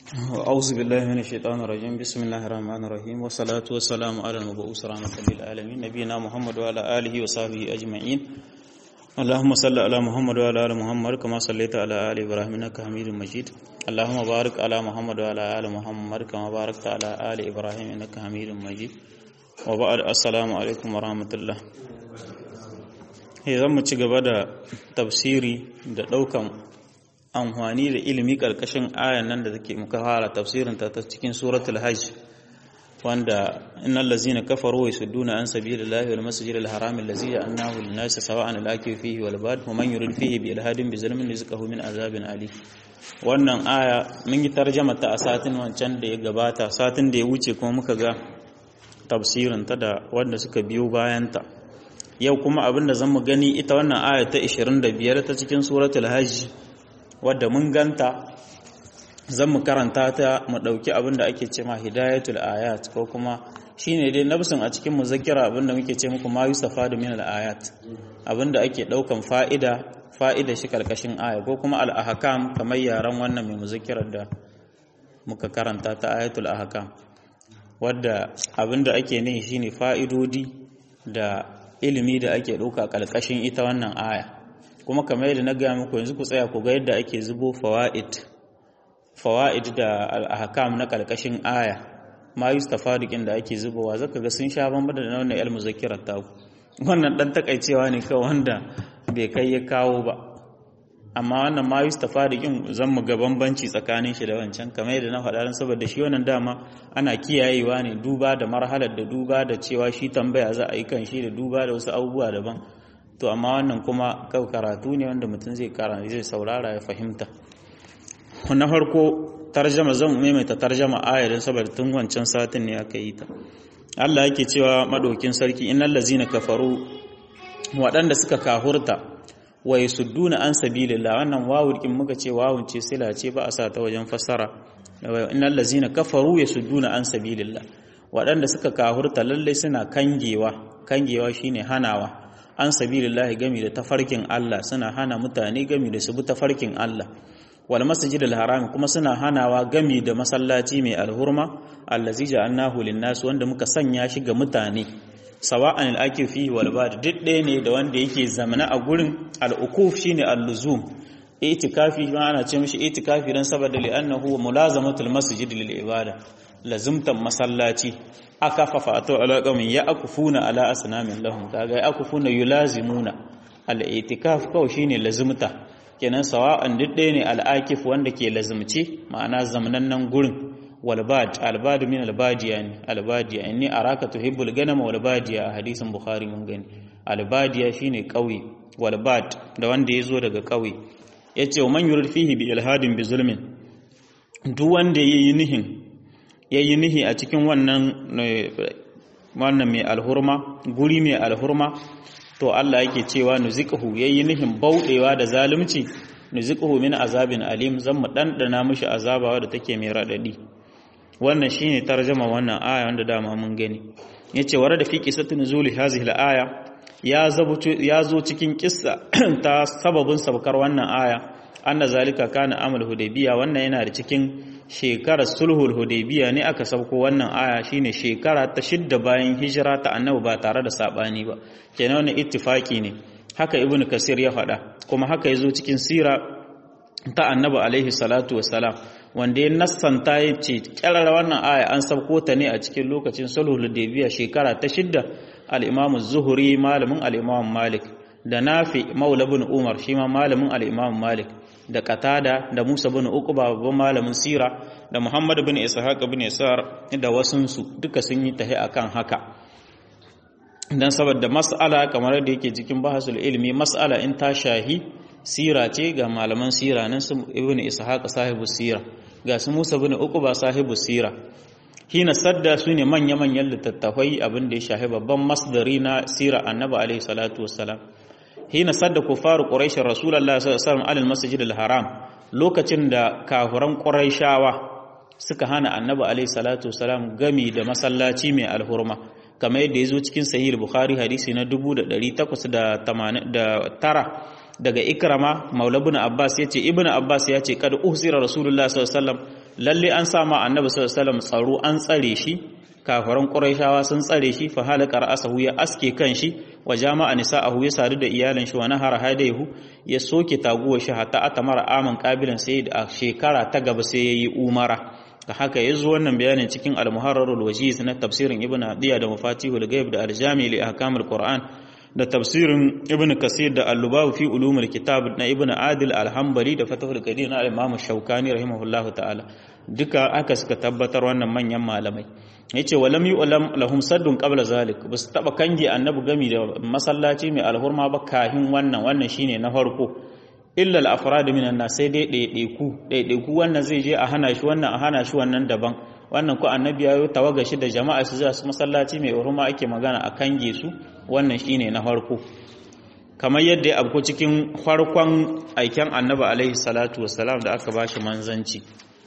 أعوذ بالله من الشيطان الرجيم بسم الله الرحمن الرحيم والصلاة والسلام على المبعوث رحمة للعالمين نبينا محمد وعلى آله وصحبه أجمعين اللهم صل على محمد وعلى آل محمد كما صليت على آل إبراهيم إنك حميد مجيد اللهم بارك على محمد وعلى آل محمد كما باركت على آل إبراهيم إنك حميد مجيد وبعد السلام عليكم ورحمة الله zan mu ci gaba da tafsiri da ɗaukan amfani da ilimi ƙarƙashin ayan nan da take muka fara tafsirin ta ta cikin suratul hajj wanda innal ladzina kafaru wa yasudduna an sabilillahi wal masjidil haram allazi ja'alnahu lin-nasi sawa'an al-akif fihi wal bad wa man yurid fihi bi ilhadin bi zulmin rizqahu min azabin ali wannan aya mun yi tarjama ta a satin wancan da ya gabata satin da ya wuce kuma muka ga tafsirin ta da wanda suka biyo bayan ta yau kuma abinda zan mu gani ita wannan aya ta 25 ta cikin suratul hajj wadda mun ganta zan mu karanta ta mu ɗauki abin da ake ce ma hidayatul ayat ko kuma shine dai nafsin a cikin muzakkira abin da muke ce muku ma yustafa da min ayat abin da ake ɗaukan fa'ida fa'ida shi karkashin aya ko kuma al ahkam kamar yaran wannan mai muzakkirar da muka karanta ta ayatul ahkam wadda abin da ake nihi shine fa'idodi da ilimi da ake ɗauka karkashin ita wannan aya kuma kamar yadda na gaya muku yanzu ku tsaya ku ga yadda ake zubo fawaid fawaid da al-ahkam na kalkashin aya ma yustafadiqin da ake zubowa zaka ga sun sha bamba da wannan ilmu muzakirat ta wannan dan takaicewa ne kawai wanda bai kai ya kawo ba amma wannan ma yustafadiqin zan mu ga bambanci tsakanin shi da wancan kamar yadda na faɗa saboda shi wannan dama ana kiyayewa ne duba da marhalar da duba da cewa shi tambaya za a yi kan shi da duba da wasu abubuwa daban to amma wannan kuma kawai karatu ne wanda mutum zai karanta zai saurara ya fahimta na farko tarjama zan maimaita tarjama ayarin saboda tun wancan satin ne aka yi ta Allah yake cewa madaukin sarki innal ladzina kafaru waɗanda suka kahurta wa yasudduna an sabilillah wannan wawul kin muka ce wawun ce sila ce ba a sa ta wajen fassara innal ladzina kafaru yasudduna an sabilillah waɗanda suka kahurta lalle suna kangewa kangewa shine hanawa an sabilillahi gami da tafarkin Allah suna hana mutane gami da su bi tafarkin Allah wal masjidil haram kuma suna hanawa gami da masallaci mai alhurma allazi ja'alnahu lin-nas wanda muka sanya shi ga mutane sawa'an al-akifi wal bad duk ɗaya ne da wanda yake zamana a gurin al-ukuf shine al-luzum itikafi ma ana ce mishi itikafi dan saboda li'annahu mulazamatul masjid lil ibada lazimtan masallaci aka fafato alaƙamin ya akufuna ala asnamin lahum kaga ya akufuna yulazimuna al-i'tikaf kawai shine lazimta kenan sawa'an duk ɗaya ne al-akif wanda ke lazimci ma'ana zamanan gurin walbad albad min albadiya ne albadiya inni araka tuhibbul ganama walbadiya a hadisin bukhari mun gani albadiya shine ƙauye walbad da wanda yazo daga ƙauye yace man yurid fihi bi ilhadin bi zulmin duk wanda yayi nihin ya yi nihi a cikin wannan wannan mai alhurma guri mai alhurma to Allah yake cewa nuziqhu yayi nihin bauɗewa da zalunci nuziqhu min azabin alim zan mu dandana mishi azaba wadda take mai radadi wannan shine tarjuma wannan aya wanda dama mun gani yace wara da fi qissatu nuzuli hazihi al-aya ya zabuto ya zo cikin kissa ta sababin sabkar wannan aya anna zalika kana amal hudaybiya wannan yana da cikin shekarar sulhul hudaybiya ne aka sauko wannan aya shine shekara ta shidda bayan hijira ta annabi ba tare da sabani ba kenan wannan ittifaki ne haka ibnu kasir ya faɗa kuma haka yazo cikin sira ta annabi alaihi salatu wassalam wanda ya nassanta ya ce kyarar wannan aya an sauko ta ne a cikin lokacin sulhul hudaybiya shekara ta shidda al-imam az-zuhri malamin al-imam malik da nafi maula bin umar shi ma malamin al-imam malik da Katada da Musa bin Uqba babban malamin sira da Muhammad bin Ishaq bin Isar da wasunsu duka sun yi tahi akan haka dan saboda mas'ala kamar da yake cikin bahasul ilmi mas'ala in ta shahi sira ce ga malaman sira nan su Ibn Ishaq sahibu sira ga su Musa bin Uqba sahibu sira hina sadda su ne manya-manyan littattafai abin da ya shahi babban masdari na sira annabi alaihi salatu wassalam hina sadda kufaru quraish rasulullahi sallallahu alaihi wasallam alal masjid haram lokacin da kafiran quraishawa suka hana annabi alaihi salatu wasalam gami da masallaci mai alhurma kamar yadda yazo cikin sahih bukhari hadisi na 1889 daga ikrama maula ibn abbas yace ibn abbas yace kad uhsira rasulullahi sallallahu alaihi wasallam lalle an sa ma annabi sallallahu alaihi wasallam tsaro an tsare shi kafaran quraishawa sun tsare shi fa halaka ra'asahu ya aske kan shi wa jama'a nisa'ahu ya sadu da iyalan shi wa nahara hadaihu ya soke taguwa shi hatta atamara aman qabilan sai da shekara ta gaba sai yayi umara da haka yazo wannan bayanin cikin al-muharrarul wajiz na tafsirin ibnu adiya da mafatihul ghaib da al-jami' li ahkamil qur'an da tafsirin ibn kasir da al-lubawi fi ulumul kitab na ibn adil al-hanbali da fatahul qadir na al-imam shaukani rahimahullahu ta'ala duka aka suka tabbatar wannan manyan malamai yace walam yu'lam lahum saddun qabla zalik bas taba kange annabi gami da masallaci mai alhurma ba kahin wannan wannan shine na farko illa al-afrad minan nas sai dai ɗaiɗaiku ɗaiɗaiku wannan zai je a hana shi wannan a hana shi wannan daban wannan ko annabi ya tawaga shi da jama'a su za su masallaci mai hurma ake magana a kange su wannan shine na farko kamar yadda ya abko cikin farkon aiken annabi alaihi salatu wassalam da aka bashi manzanci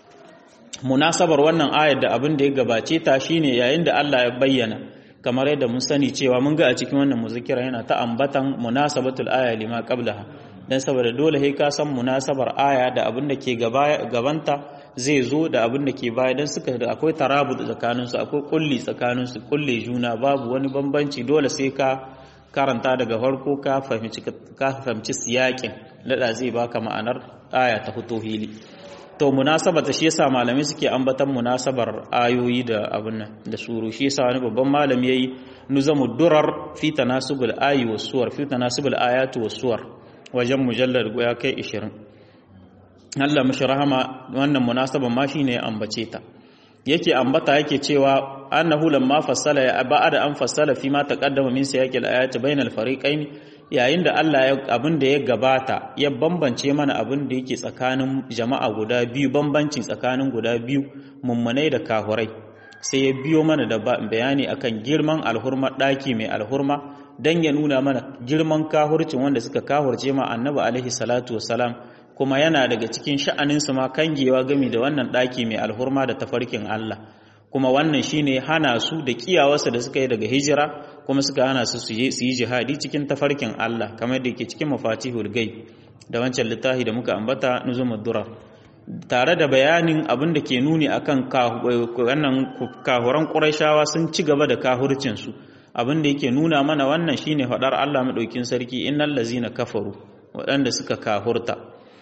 munasabar wannan ayar da abin da ya gabace ta shine yayin da Allah ya bayyana kamar yadda mun sani cewa mun ga a cikin wannan muzikira yana ta ambatan munasabatul aya lima qablaha dan saboda dole sai ka san munasabar aya da abin da ke gabanta zai zo da abin da ke baya dan suka da akwai tarabut tsakanin su akwai kulli tsakanin su kulle juna babu wani bambanci dole sai ka karanta daga farko ka fahimci ka fahimci siyakin lada zai baka ma'anar aya ta fito hili to munasabata shi yasa malamai suke ambatan munasabar ayoyi da abin nan da suru shi yasa wani babban malami yayi nuzamu durar fi tanasubul ayi was suwar fi tanasubul ayatu was suwar wajen mujallar ya kai 20 Allah mashi rahama wannan munasaban ma shine ya ambace ta yake ambata yake cewa annahu lamma fassala ya ba'ada an fassala fi ma taqaddama min siyaqil ayati bainal fariqain yayin da Allah ya abin da ya gabata ya bambance mana abin da yake tsakanin jama'a guda biyu bambanci tsakanin guda biyu mummunai da kahurai sai ya biyo mana da bayani akan girman alhurma daki mai alhurma dan ya nuna mana girman kahurcin wanda suka kahurce ma annabi alaihi salatu wassalam kuma yana daga cikin sha'aninsu ma kangewa gami da wannan ɗaki mai alhurma da tafarkin Allah kuma wannan shine hana su da kiyawarsa da suka yi daga hijira kuma suka hana su su yi jihadi cikin tafarkin Allah kamar da yake cikin mafatihul gaib da wancan littafi da muka ambata nuzumud durar tare da bayanin abin da ke nuni akan wannan kahuran Qurayshawa sun ci gaba da kahurcin su abin da yake nuna mana wannan shine faɗar Allah madaukin sarki innal ladzina kafaru waɗanda suka kahurta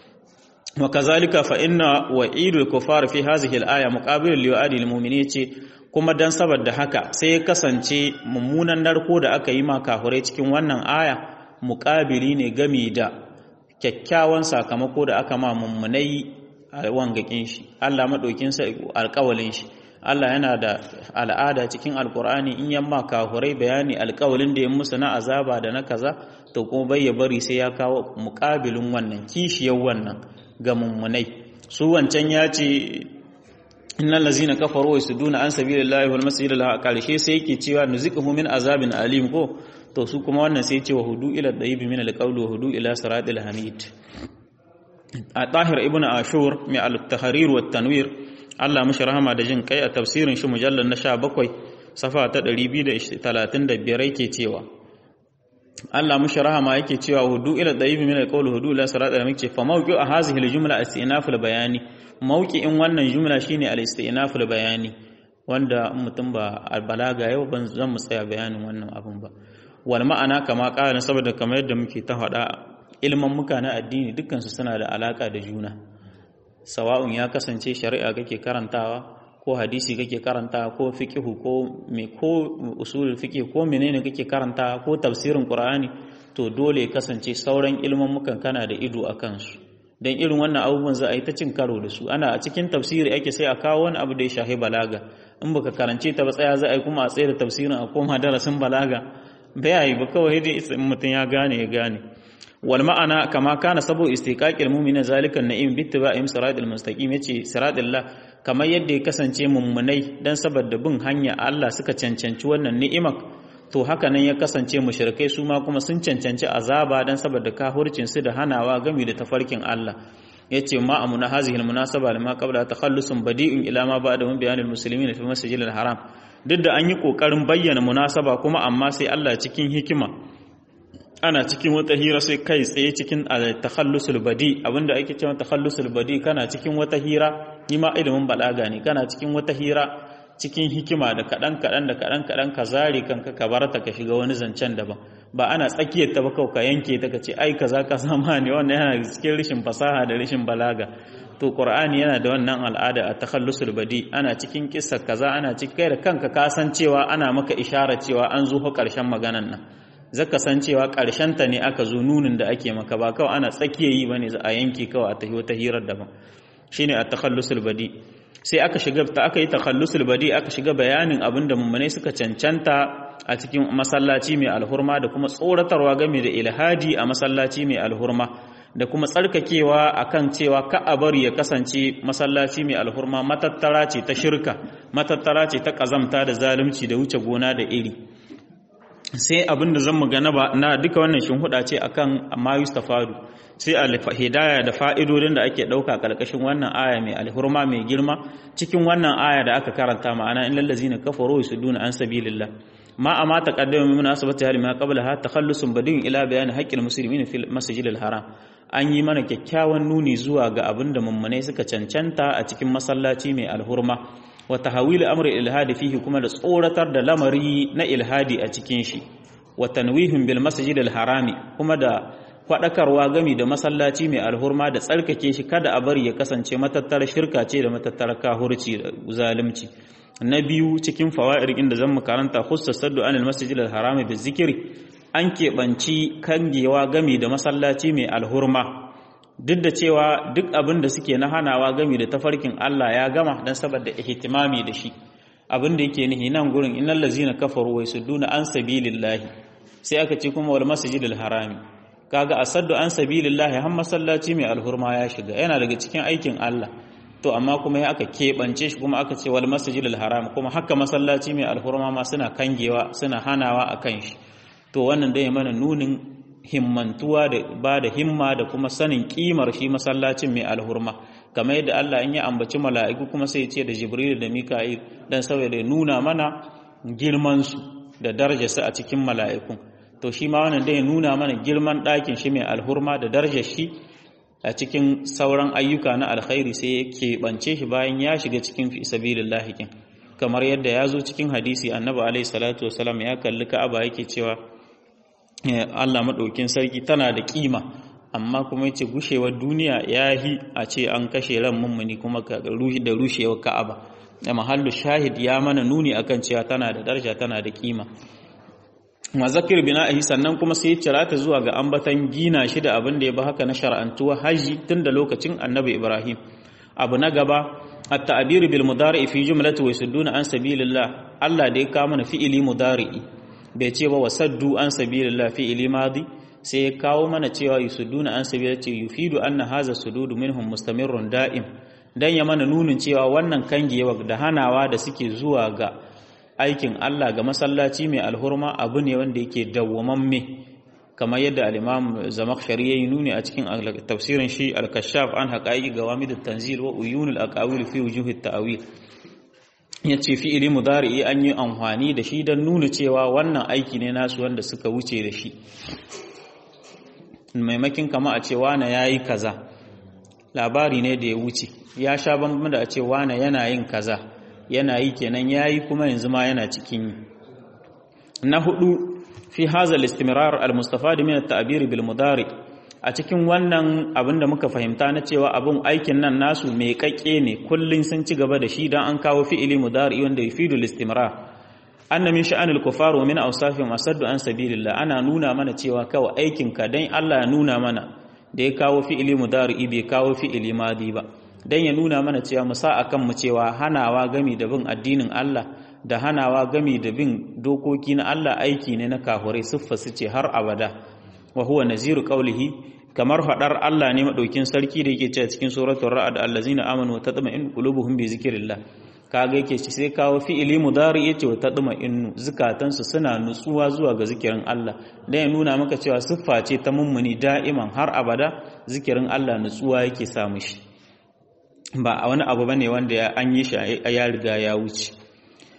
وكذلك فإن وعيد الكفار في هذه الآية مقابل لوعد المؤمنين ce kuma dan saboda haka sai ya kasance mummunan narko da aka yi ma kafirai cikin wannan aya muƙabili ne game da kyakkyawan sakamako da aka ma mummunai a wangakin shi Allah madaukin sa alƙawalin shi Allah yana da al'ada cikin alkur'ani in yamma kafirai bayani alƙawalin da ya musu na azaba da na kaza to kuma bai ya bari sai ya kawo muƙabilin wannan kishiyar wannan ga mummunai su wancan ya ce innal lazina kafaru yasuduna an sabilillahi wal masjidil haram karshe sai yake cewa nuziquhu min azabin alim ko to su kuma wannan sai ce wa hudu ila dayyib min alqawl wa hudu ila siratil hamid a tahir ibnu ashur mai al-tahrir wa tanwir Allah mishi rahama da jin kai a tafsirin shi mujallal na 17 safa ta 235 yake cewa Allah mushi rahama yake cewa hudu ila dayyibi min alqawl hudu ila sirat al ce fa mawqi a hadhihi aljumla istinaf albayani mawqi'in wannan jumla shine al-istinaf albayani wanda mutum ba albalaga yau ban zan mu tsaya bayanin wannan abun ba wal ma'ana kama qala saboda kamar yadda muke ta faɗa ilman muka na addini dukkan su suna da alaka da juna sawa'un ya kasance shari'a kake karantawa ko hadisi kake karanta ko fiqhu ko me ko usulul fiqh ko menene kake karanta ko tafsirin qur'ani to dole kasance sauran ilmin mukan kana da ido akan su dan irin wannan abubuwan za a yi ta cin karo da su ana a cikin tafsiri ake sai a kawo wani abu da ya shahi balaga in baka karance ta ba tsaya za a yi kuma a tsaye da tafsirin a koma darasin balaga bai yi ba kawai dai mutum ya gane ya gane wal ma'ana kama kana sabo istiqaqil mu'mina zalikan na'im bittiba'im siratal mustaqim yace siratallah kamar yadda ya kasance mummunai dan saboda bin hanya Allah suka cancanci wannan ni'imar to haka nan ya kasance mushrikai su ma kuma sun cancanci azaba dan saboda kahurcin su da hanawa gami da tafarkin Allah yace ma amuna hazihi almunasaba lima qabla takhallusun badi'un ila ma ba'da min bayanil muslimin fi masjidil haram duk da an yi kokarin bayyana munasaba kuma amma sai Allah cikin hikima ana cikin wata hira sai kai tsaye cikin takhallusul badi abinda ake cewa takhallusul badi kana cikin wata hira ni ma ilimin balaga ne kana cikin wata hira cikin hikima da kaɗan kaɗan da kaɗan kaɗan ka zare kanka ka bar ta ka shiga wani zancen daban ba ana tsakiyar ta ba kawai ka yanke ta ka ce ai kaza ka sama ne wannan yana cikin rashin fasaha da rashin balaga to qur'ani yana da wannan al'ada a takhallusul badi ana cikin kissa kaza ana cikin kai da kanka ka san cewa ana maka ishara cewa an zo fa karshen maganan nan zaka san cewa karshen ta ne aka zo nunin da ake maka ba kawai ana tsakiyar yi bane za a yanke kawai a tafi wata hirar daban shine a takhallusul badi sai aka shiga ta aka yi takhallusul badi aka shiga bayanin abin da mummunai suka cancanta a cikin masallaci mai alhurma da kuma tsoratarwa game da ilhadi a masallaci mai alhurma da kuma tsarkakewa akan cewa ka a bari ya kasance masallaci mai alhurma matattara ce ta shirka matattara ce ta kazamta da zalunci da wuce gona da iri sai abin da zan magana ba na duka wannan shinhuda ce akan amma yustafadu sai a hidaya da fa'idodin da ake ɗauka ƙarƙashin wannan aya mai alhurma mai girma cikin wannan aya da aka karanta ma'ana in lallazi na kafaro su duna an sabilillah ma a mata ƙaddama mai munasabata hali ma qabla ha takhallusun badin ila bayani haqqil muslimin fil masjidil haram an yi mana kyakkyawan nuni zuwa ga abin da mummunai suka cancanta a cikin masallaci mai alhurma wa tahawil amri ilhadi fihi kuma da tsoratar da lamari na ilhadi a cikin shi wa tanwihun bil masjidil harami kuma da faɗakarwa gami da masallaci mai alhurma da tsarkake shi kada a bari ya kasance matattar shirka ce da matattar kahurci da zalunci na biyu cikin fawa'ir inda zan mu karanta khussa saddu anil masjidil harami bi zikiri an keɓanci kangewa gami da masallaci mai alhurma duk da cewa duk abin da suke na hanawa gami da tafarkin Allah ya gama dan saboda ihtimami da shi abin da yake nihi nan gurin innal ladzina kafaru wa yasudduna an sabilillahi sai aka ce kuma wal masjidil harami kaga asaddu an sabilillahi har masallaci mai alhurma ya shiga yana daga cikin aikin Allah to amma kuma ya aka keɓance shi kuma aka ce wal masjidil haram kuma haka masallaci mai alhurma ma suna kangewa suna hanawa a kan shi to wannan dai mana nunin himmantuwa da ba da himma da kuma sanin kimar shi masallacin mai alhurma kamar yadda Allah in ya ambaci mala'iku kuma sai ya ce da Jibril da Mika'il dan saboda nuna mana girman su da darajarsu a cikin mala'ikun to shi ma wannan dai nuna mana girman ɗakin shi mai alhurma da darajar shi a cikin sauran ayyuka na alkhairi sai ya keɓance shi bayan ya shiga cikin fi sabilillahi kin kamar yadda ya zo cikin hadisi annabi alaihi salatu wasalam ya kalli ka'aba yake cewa Allah madaukin sarki tana da kima amma kuma yace gushewar duniya yahi a ce an kashe ran mummuni kuma da rushewar ka'aba da mahallu shahid ya mana nuni akan cewa tana da daraja tana da kima wa zakir bina'ihi sannan kuma sai cira ta zuwa ga ambatan gina shi da abin da ya ba haka na shar'antuwa haji tun da lokacin annabi ibrahim abu na gaba at-ta'bir bil mudari fi jumlati wa yasudduna an sabilillah Allah da ya kawo mana fi'ili mudari'i bai ce ba wasaddu an sabilillah fi'ili madi sai ya kawo mana cewa yasudduna an sabilillah yufidu anna hadha sududu minhum mustamirrun da'im dan ya mana nunin cewa wannan kangewa da hanawa da suke zuwa ga aikin Allah ga masallaci mai alhurma abu ne wanda yake dawwamamme kamar yadda al-Imam Zamakhshari yayi nuni a cikin tafsirin shi al-Kashaf an haqaiqi gawamid at-tanzil wa uyunul aqawil fi wujuhi at-ta'wil yace fi'ili mudari'i an yi amfani da shi dan nuna cewa wannan aiki ne nasu wanda suka wuce da shi maimakin kama a ce wane yayi kaza labari ne da ya wuce ya sha bambam da a ce wane yana yin kaza yana yi kenan yayi kuma yanzu ma yana cikin yi na hudu fi haza al-istimrar al-mustafad min at-ta'bir bil mudari a cikin wannan abin da muka fahimta na cewa abun aikin nan nasu mai kakke ne kullun sun ci gaba da shi dan an kawo fi'ili mudari wanda yufidu al-istimrar anna min sha'anil kufar wa min awsafihim asaddu an sabilillah ana nuna mana cewa kawai aikin ka dan Allah ya nuna mana da ya kawo fi'ili mudari bai kawo fi'ili madi ba dan ya nuna mana cewa mu sa akan mu cewa hanawa gami da bin addinin Allah da hanawa gami da bin dokoki na Allah aiki ne na kafurai siffa su ce har abada wa huwa naziru qawlihi kamar fadar Allah ne madaukin sarki da yake cewa cikin suratul ra'd allazina amanu wa tatma'innu qulubuhum bi zikrillah kaga yake ci sai kawo fi'ili mudari yace wa tatma'innu zukatansu suna nutsuwa zuwa ga zikirin Allah dan ya nuna maka cewa siffa ce ta mummuni da'iman har abada zikirin Allah nutsuwa yake samu shi ba wani abu bane wanda an yi shi ya riga ya wuce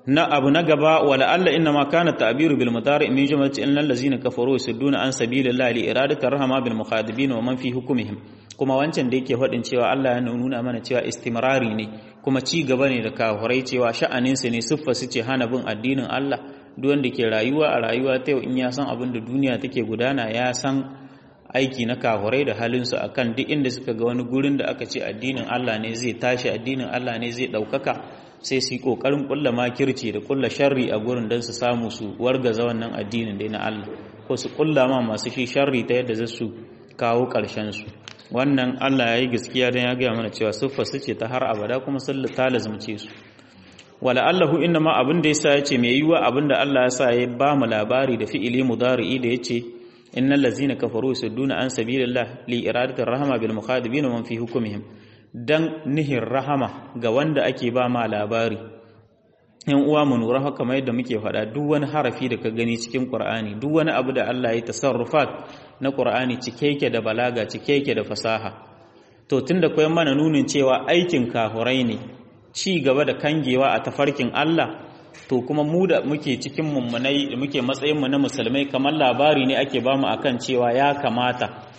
na abu na gaba wala alla inna ma kana ta'biru bil mudari min jumlati innal ladzina kafaru yasudduna an sabilillahi li iradati rahama bil mukhadibin wa man fi hukmihim kuma wancan da yake faɗin cewa Allah ya nuna mana cewa istimrari ne kuma ci gaba ne da kafirai cewa sha'anin su ne siffa su ce hana bin addinin Allah duk wanda ke rayuwa a rayuwa ta yau in ya san abin da duniya take gudana ya san aiki na kafirai da halin su akan duk inda suka ga wani gurin da aka ce addinin Allah ne zai tashi addinin Allah ne zai ɗaukaka sai su yi ƙoƙarin ƙulla makirci da ƙulla sharri a gurin don su samu su wargaza wannan addinin dai na Allah ko su ƙulla ma masu shi sharri ta yadda za su kawo ƙarshen su wannan Allah ya yi gaskiya don ya gaya mana cewa siffa su ce ta har abada kuma sun ta lazumce su wala Allahu inna ma abin da yasa yace mai yiwa abin da Allah ya sa ya ba mu labari da fi'ili mudari'i da yace innal ladzina kafaru yasudduna an sabilillah li iradati rahma bil mukhadibin wa man fi hukmihim dan nihin rahama ga wanda ake ba ma labari yan uwa mu nura haka mai yadda muke faɗa duk wani harafi da ka gani cikin Qur'ani duk wani abu da Allah ya tasarrufat na Qur'ani cike yake da balaga cike yake da fasaha to tunda koyan mana nunin cewa aikin kafurai ne ci gaba da kangewa a tafarkin Allah to kuma mu da muke cikin mummunai da muke matsayin mu na musulmai kamar labari ne ake bamu akan cewa ya kamata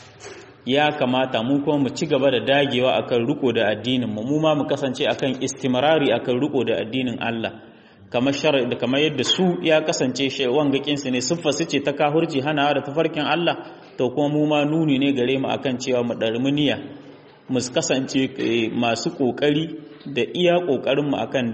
ya kamata mu kuma mu ci gaba da dagewa akan riko da addinin mu mu ma mu kasance akan istimrari akan riko da addinin Allah kamar shar da kamar yadda su ya kasance shi wangakin su ne siffa su ce ta kahurci hanawa da tafarkin Allah to kuma mu ma nuni ne gare mu akan cewa mu darmi niyya mu kasance masu kokari da iya kokarin mu akan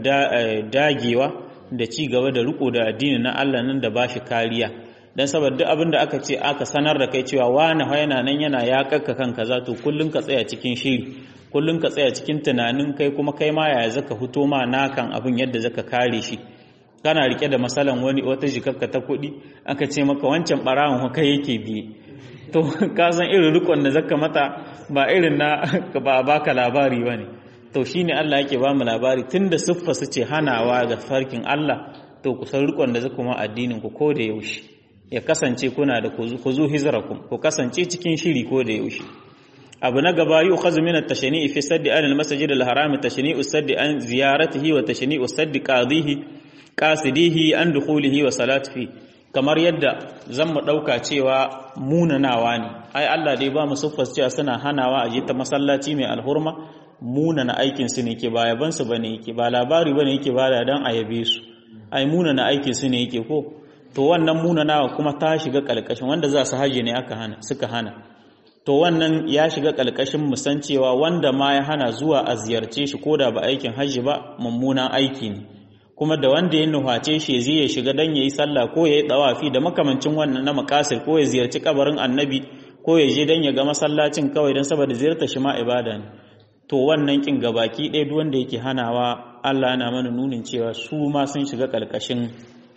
dagewa da ci gaba da riko da addinin na Allah nan da bashi kariya dan saboda duk abin da aka ce aka sanar da kai cewa wani yana nan yana ya kakka kan kaza to kullun ka tsaya cikin shiri kullun ka tsaya cikin tunanin kai kuma kai ma yaya zaka fito ma nakan abin yadda zaka kare shi kana rike da masalan wani wata jikakka ta kuɗi aka ce maka wancan barawon kai yake biye to ka san irin rikon da zaka mata ba irin na ba baka labari bane to shine Allah yake ba mu labari tunda siffa su ce hanawa ga farkin Allah to kusan rikon da zaka ma addinin ku ko da yaushe ya kasance kuna da ku zu hizrakum ku kasance cikin shiri ko da yaushe abu na gaba yi ukhazu min at-tashni'i fi saddi an al-masjid al-haram tashni'u saddi an ziyaratihi wa tashni'u saddi qadihi qasidihi an dukhulihi wa salatihi kamar yadda zan mu dauka cewa munanawa ne ai Allah dai ba mu suffas cewa suna hanawa a je ta masallaci mai alhurma munana aikin su ne ke ba yaban su bane yake ba labari bane yake ba da dan ayabe su ai munana aikin su ne yake ko to wannan munanawa kuma ta shiga kalkashin wanda za su haje ne aka hana suka hana to wannan ya shiga kalkashin musan cewa wanda ma ya hana zuwa a ziyarce shi ko da ba aikin hajji ba mummunan aiki ne kuma da wanda ya nuhace shi zai ya shiga dan yayi sallah ko yayi dawafi da makamancin wannan na makasir ko ya ziyarci kabarin annabi ko ya je dan ya ga masallacin kawai dan saboda ziyartar shi ma ibada ne to wannan kin gabaki ɗaya duk wanda yake hanawa Allah yana mana nunin cewa su ma sun shiga kalkashin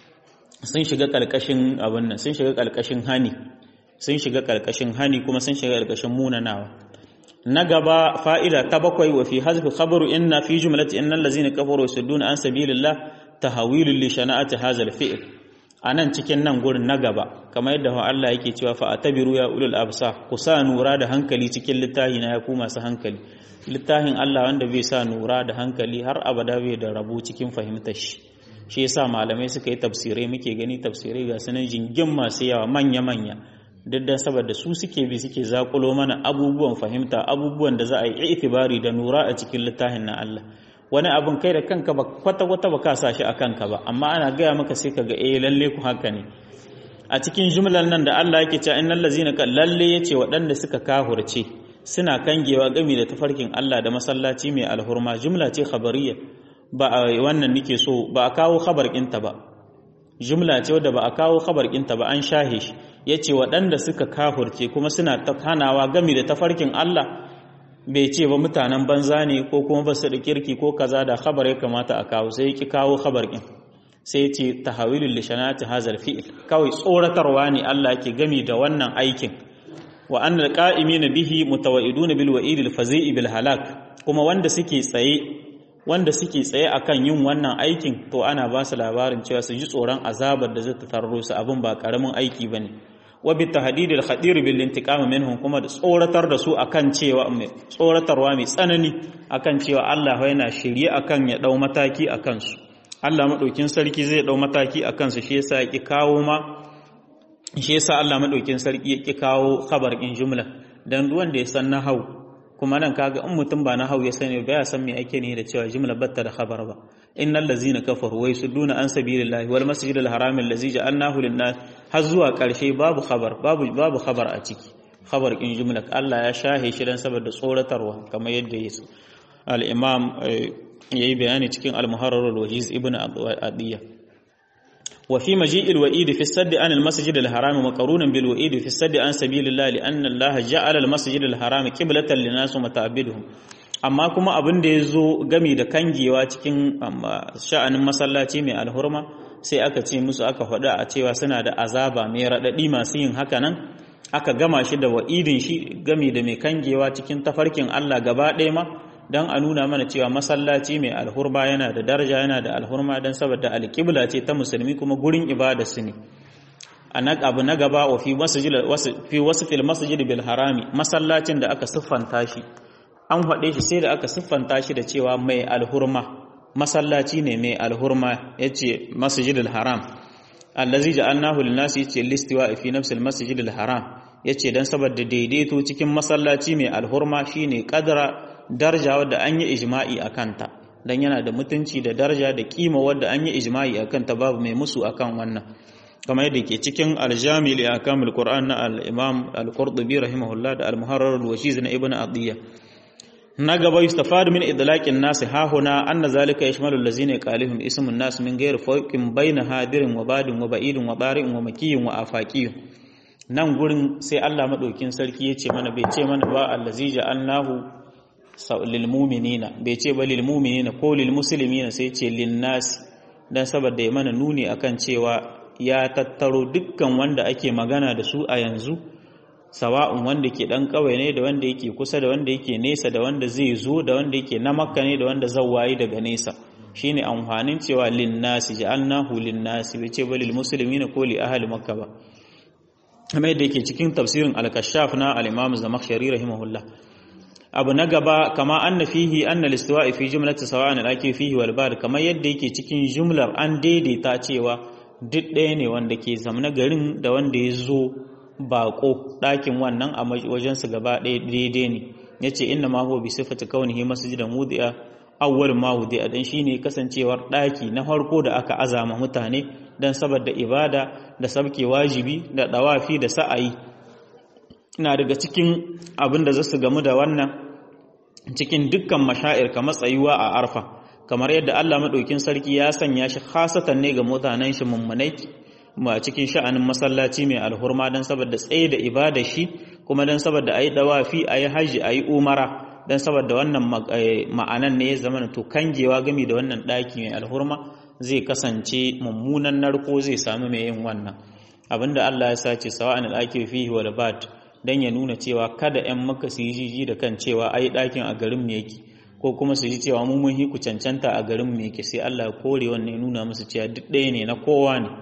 sun shiga kalkashin abin nan sun shiga kalkashin hani sun shiga kalkashin hani kuma sun shiga kalkashin munanawa na gaba fa'ida ta bakwai wa fi hazfi khabaru inna fi jumlati innal ladzina kafaru yasudduna an sabilillah tahawilul li shana'ati hadha al-fi'l anan cikin nan gurin na gaba kamar yadda Allah yake cewa fa atabiru ya ulul absar ku sa nura da hankali cikin littafi na ya ku masu hankali littafin Allah wanda bai sa nura da hankali har abada bai da rabu cikin fahimtar shi shi yasa malamai suka yi tafsirai muke gani tafsirai ga sanan jingin masu yawa manya-manya duk da saboda su suke bi suke zakulo mana abubuwan fahimta abubuwan da za a yi itibari da nura a cikin littafin na Allah wani abin kai da kanka ba kwata-kwata ba ka sa shi a kanka ba amma ana gaya maka sai ka ga eh lalle ku haka ne a cikin jumlar nan da Allah yake cewa innal ladzina kan lalle yace waɗanda suka kahurce suna kangewa gami da tafarkin Allah da masallaci mai alhurma jumla ce khabariyya ba a wannan nike so ba a kawo khabar ɗinta ba jumla ce wadda ba a kawo khabar ɗinta ba an shahe shi yace waɗanda suka kahurce kuma suna hanawa gami da tafarkin Allah bai ce ba mutanen banza ne ko kuma ba su da kirki ko kaza da khabar ya kamata a kawo sai ki kawo khabar ɗin sai ce tahawilul lishanati hazal fi'il kawai tsoratarwa ne Allah ke gami da wannan aikin wa annal qa'imina bihi mutawaiduna bil wa'idil fazi'i bil halak kuma wanda suke tsaye wanda suke tsaye akan yin wannan aikin to ana ba su labarin cewa su ji tsoron azabar da zata tarro su abin ba karamin aiki bane wa bi tahdidil khadir bil intiqam minhum kuma da tsoratar da su akan cewa tsoratarwa mai tsanani akan cewa Allah yana shirye akan ya dau mataki akan su Allah madaukin sarki zai dau mataki a kansu shi yasa ya kawo ma shi yasa Allah madaukin sarki ya ki kawo khabar in jumla dan duwan da ya san nahau kuma nan kaga in mutum ba nahau ya sani ba ya san me ake ne da cewa jumla batta da khabar ba innal ladzina kafaru wa yasudduna an sabilillahi wal masjidil haram allazi ja'alnahu lin-nas har zuwa karshe babu khabar babu babu khabar a ciki khabar in jumla Allah ya shahe shi dan saboda tsoratarwa kamar yadda ya al-imam yayi bayani cikin al-muharrar al-wajiz ibn adiyya وفي مجيء الوئيد في السد عن المسجد الحرام مقرونا بالوئيد في السد عن سبيل الله لأن الله جعل المسجد الحرام قبلة للناس ومتعبدهم amma kuma abin da ya zo gami da kangewa cikin sha'anin masallaci mai alhurma sai aka ce musu aka faɗa a cewa suna da azaba mai raɗaɗi masu yin haka nan aka gama shi da wa'idin shi gami da mai kangewa cikin tafarkin Allah gaba ɗaya ma don a nuna mana cewa masallaci mai alhurma yana da daraja yana da alhurma don saboda alƙibla ce ta musulmi kuma gurin ibada su ne a abu na gaba wa fi wasu fil masjid bil harami masallacin da aka siffanta shi an haɗe shi sai da aka siffanta shi da cewa mai alhurma masallaci ne mai alhurma yace masjidil haram allazi ja'alnahu lin-nasi yace listiwa fi nafsil masjidil haram yace dan saboda daidaito cikin masallaci mai alhurma shine kadara daraja wadda an yi ijma'i a kanta don yana da mutunci da daraja da kima wadda an yi ijma'i a kanta babu mai musu akan wannan kamar yadda ke cikin aljami li akamul qur'an na al-imam al-qurtubi rahimahullah da al-muharrar al-washiz na ibnu adiyya na gaba yustafadu min idlaqin nas ha huna anna zalika yashmalu allazina qalihum ismun nas min ghairi fawqin bayna hadirin wa badin wa ba'idin wa bari'in wa makiyin wa afaqiyin nan gurin sai Allah madaukin sarki ya ce mana bai ce mana ba allazi ja'alnahu lilmuminina bai ce ba lilmuminina ko lilmuslimina sai ce linnasi dan saboda ya mana nuni akan cewa ya tattaro dukkan wanda ake magana da su a yanzu sawa'un wanda ke dan kawai ne da wanda yake kusa da wanda yake nesa da wanda zai zo da wanda yake na makka ne da wanda zawayi daga nesa shine amfanin cewa linnasi ja'alnahu linnasi bai ce ba lilmuslimina ko li ahli makka ba kamar yadda yake cikin tafsirin al-kashaf na al-imam zamakhshari rahimahullah abu na gaba kama anna fihi anna listiwa'i fi jumlati sawa'an al-aki fihi wal bar kamar yadda yake cikin jumlar an daidaita cewa duk ɗaya ne wanda ke zamna garin da wanda ya zo bako ɗakin wannan a wajen su gaba ɗaya daidai ne yace inna ma huwa bi sifati kaunihi masjidan wudi'a awwal ma wudi'a dan shine kasancewar ɗaki na farko da aka azama mutane dan saboda ibada da sabke wajibi da dawafi da sa'ayi na daga cikin abin da za su gamu da wannan cikin dukkan mashair kamar tsayuwa a arfa kamar yadda Allah maɗaukin sarki ya sanya shi khasatan ne ga mutanen shi mummunai ma cikin sha'anin masallaci mai alhurma don saboda tsaye da ibada shi kuma don saboda ayi dawafi ayi haji ayi umara don saboda wannan ma'anan ne ya zama to kangewa gami da wannan ɗaki mai alhurma zai kasance mummunan narko zai samu mai yin wannan abinda Allah ya sace sawa'an al-akil fihi wal bad don ya nuna cewa kada 'yan maka su yi jiji da kan cewa ai ɗakin a garin mu yake ko kuma su ji cewa mu mun hiku cancanta a garin mu yake sai Allah ya kore wannan ya nuna musu cewa duk ɗaya ne na kowa ne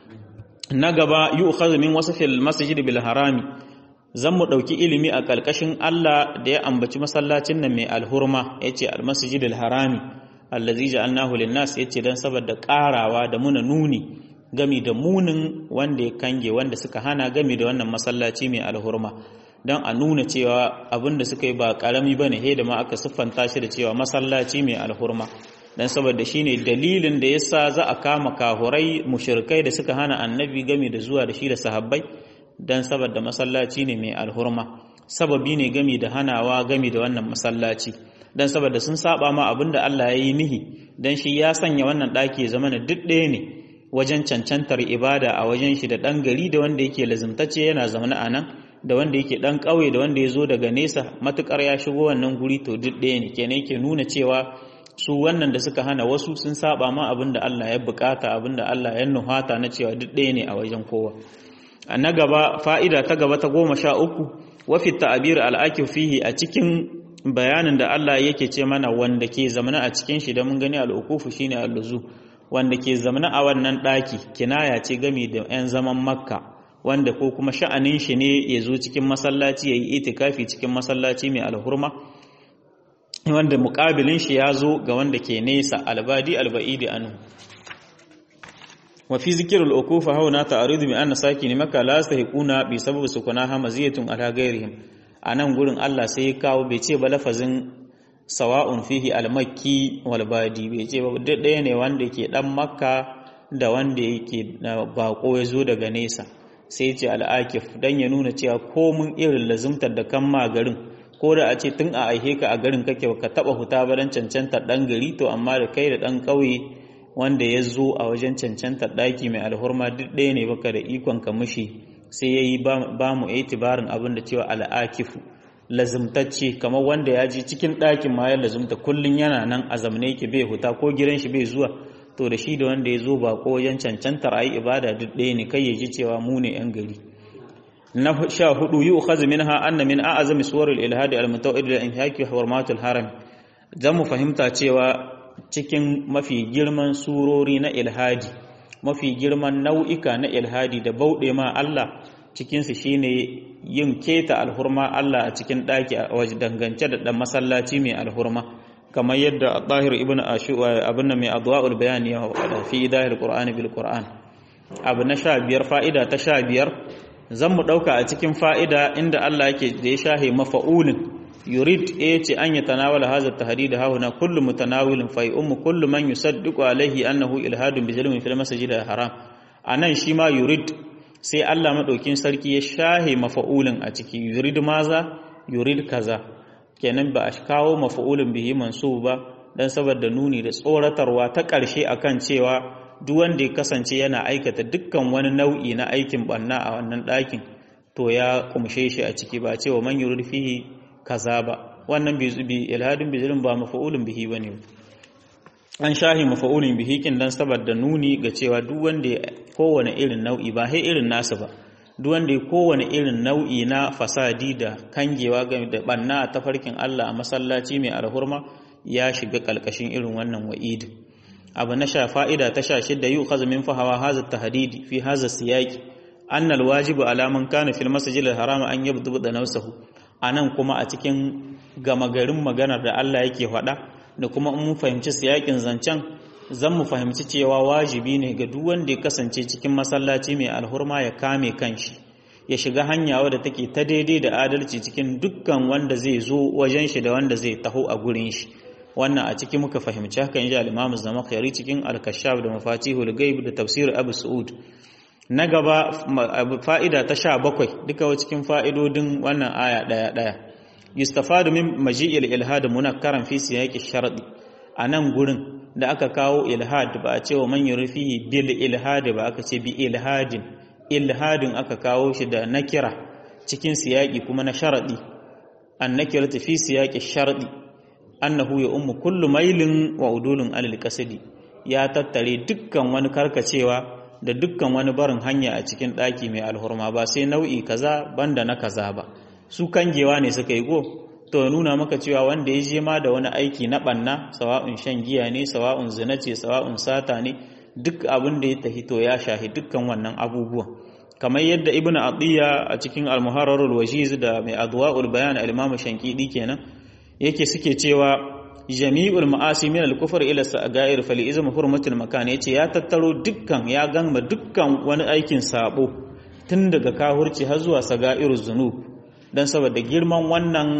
na gaba yi ukhadhu min wasfil masjid bil harami zan mu ɗauki ilimi a ƙarƙashin Allah da ya ambaci masallacin nan mai alhurma yace al masjid al harami allazi ja'alnahu lin nas yace dan saboda ƙarawa da muna nuni gami da munin wanda ya kange wanda suka hana gami da wannan masallaci mai alhurma don a nuna cewa abin da suka yi ba karami ba ne he da ma aka siffanta shi da cewa masallaci mai alhurma don saboda shi ne dalilin da ya sa za a kama kahurai mushirkai da suka hana annabi gami da zuwa da shi da sahabbai don saboda masallaci ne mai alhurma sababi ne gami da hanawa gami da wannan masallaci don saboda sun saba ma abin da Allah ya yi nihi don shi ya sanya wannan ɗaki ya zama na duk ɗaya ne wajen cancantar ibada a wajen shi da ɗan gari da wanda yake lazimtacce yana zaune a nan da wanda yake ɗan ƙauye da wanda ya zo daga nesa matuƙar ya shigo wannan guri to duk ɗaya ne kenan yake nuna cewa su wannan da suka hana wasu sun saba ma abin da Allah ya bukata abin da Allah ya nuhata na cewa duk ɗaya ne a wajen kowa a na gaba fa'ida ta gaba ta goma sha uku wafi ta'abir al'akif fihi a cikin bayanin da Allah yake ce mana wanda ke zamana a cikin shi da mun gani al'ukufu shine alluzu wanda ke zamana a wannan ɗaki kinaya ce gami da 'yan zaman makka wanda ko kuma sha'anin shi ne ya zo cikin masallaci ya yi itikafi cikin masallaci mai alhurma wanda muƙabilin shi ya zo ga wanda ke nesa albadi alba'idi anu wa fi zikrul ukufa hauna ta'aridu bi anna sakini maka la sahiquna bi sabab sukunaha maziyatun ala ghairihim anan gurin Allah sai ya kawo bai ce ba lafazin sawa'un fihi al-makki wal badi bai ce ba ɗaya ne wanda ke dan makka da wanda yake bako ya zo daga nesa sai ce al'akif dan ya nuna cewa komun irin lazumtar da kan ma garin ko da a ce tun a aihe ka a garin kake ka taba huta ba dan cancantar dan gari to amma da kai da dan ƙauye wanda ya zo a wajen cancantar ɗaki mai alhurma duk ɗaya ne baka da ikon ka mushi sai ya yi ba mu itibarin abin da cewa al'akifu lazumtacce kamar wanda ya ji cikin ɗakin ma ya lazumta kullum yana nan a zamne yake bai huta ko gidan shi bai zuwa to da shi da wanda ya zo ba ko wajen cancantar ayi ibada duk ɗaya ne kai ya ji cewa mu ne yan gari na sha hudu yi ukhazu minha anna min a'azami suwarul ilhadi al-mutawid da inhaki hurmatul haram zan mu fahimta cewa cikin mafi girman surori na ilhadi mafi girman nau'ika na ilhadi da bauɗe ma Allah cikinsu shine yin keta alhurma Allah a cikin ɗaki a waje dangance da ɗan masallaci mai alhurma kamar yadda Tahir ibn Ashu abin nan mai adwa'ul bayan ya faɗa fi idahil qur'ani bil qur'an abu na sha biyar fa'ida ta sha biyar zan mu ɗauka a cikin fa'ida inda Allah yake da ya shahe mafa'ulin yurid ya ce an yi tanawala hazar tahdid hauna kullu mutanawilin fa ummu kullu man yusaddiqu alaihi annahu ilhadun bi zulmin fil masjid al haram anan shi ma yurid sai Allah madaukin sarki ya shahe mafa'ulin a ciki yurid maza yurid kaza kenan ba a kawo mafa'ulin bihi mansub ba dan saboda nuni da tsoratarwa ta ƙarshe akan cewa duk wanda ya kasance yana aikata dukkan wani nau'i na aikin banna a wannan ɗakin to ya kumshe shi a ciki ba cewa man yurid fihi kaza ba wannan bi ilhadin bizilin ba mafa'ulun bihi bane an shahi mafa'ulun bihi kin dan saboda nuni ga cewa duk wanda kowane irin nau'i ba sai irin nasu ba duk wanda kowane irin nau'i na fasadi da kangewa game da banna a tafarkin Allah a masallaci mai alhurma ya shiga kalkashin irin wannan wa'id abu na sha fa'ida ta sha shidda yi ukhaz min fahawa hadha tahdidi fi hadha siyaqi anna alwajibu ala man kana fil masjid al-haram an yabdu da nafsuhu a nan kuma a cikin gama garin maganar da Allah yake faɗa da kuma in mun fahimci siyakin zancen zan mu fahimci cewa wajibi ne ga duk wanda ya kasance cikin masallaci mai alhurma ya kame kanshi ya shiga hanya wadda take ta daidai da adalci cikin dukkan wanda zai zo wajen shi da wanda zai taho a gurin shi wannan a ciki muka fahimci haka inji al-Imam Zamakhshari cikin al-Kashaf da Mafatihul Ghaib da Tafsir Abu Su'ud na gaba fa'ida ta sha bakwai duka cikin fa'idodin wannan aya ɗaya ɗaya yustafadu min maji'il ilhad munakkaran fi siyaqi sharadi a nan gurin da aka kawo ilhad ba a ce wa man yurfihi bil ilhad ba aka ce bi ilhadin ilhadin aka kawo shi da nakira cikin siyaqi kuma na sharadi an nakiratu fi siyaqi sharadi annahu ya ummu kullu mailin wa udulun alal qasdi ya tattare dukkan wani karkacewa da dukkan wani barin hanya a cikin ɗaki mai alhurma ba sai nau'i kaza banda na kaza ba su kangewa ne suka yi go to nuna maka cewa wanda ya je ma da wani aiki na ɓanna sawa'un shan giya ne sawa'un zina ce sawa'un sata ne duk abin da ya tafi to ya shahi dukkan wannan abubuwan kamar yadda ibn atiya a cikin al-muharrarul wajiz da mai adwa'ul bayan al-imam shankidi kenan yake suke cewa jami'ul ma'asi min al-kufr ila sa'air fal izm hurmatul makan yace ya tattaro dukkan ya gama dukkan wani aikin sabo tun daga kahurci har zuwa sagairuz zunub dan saboda girman wannan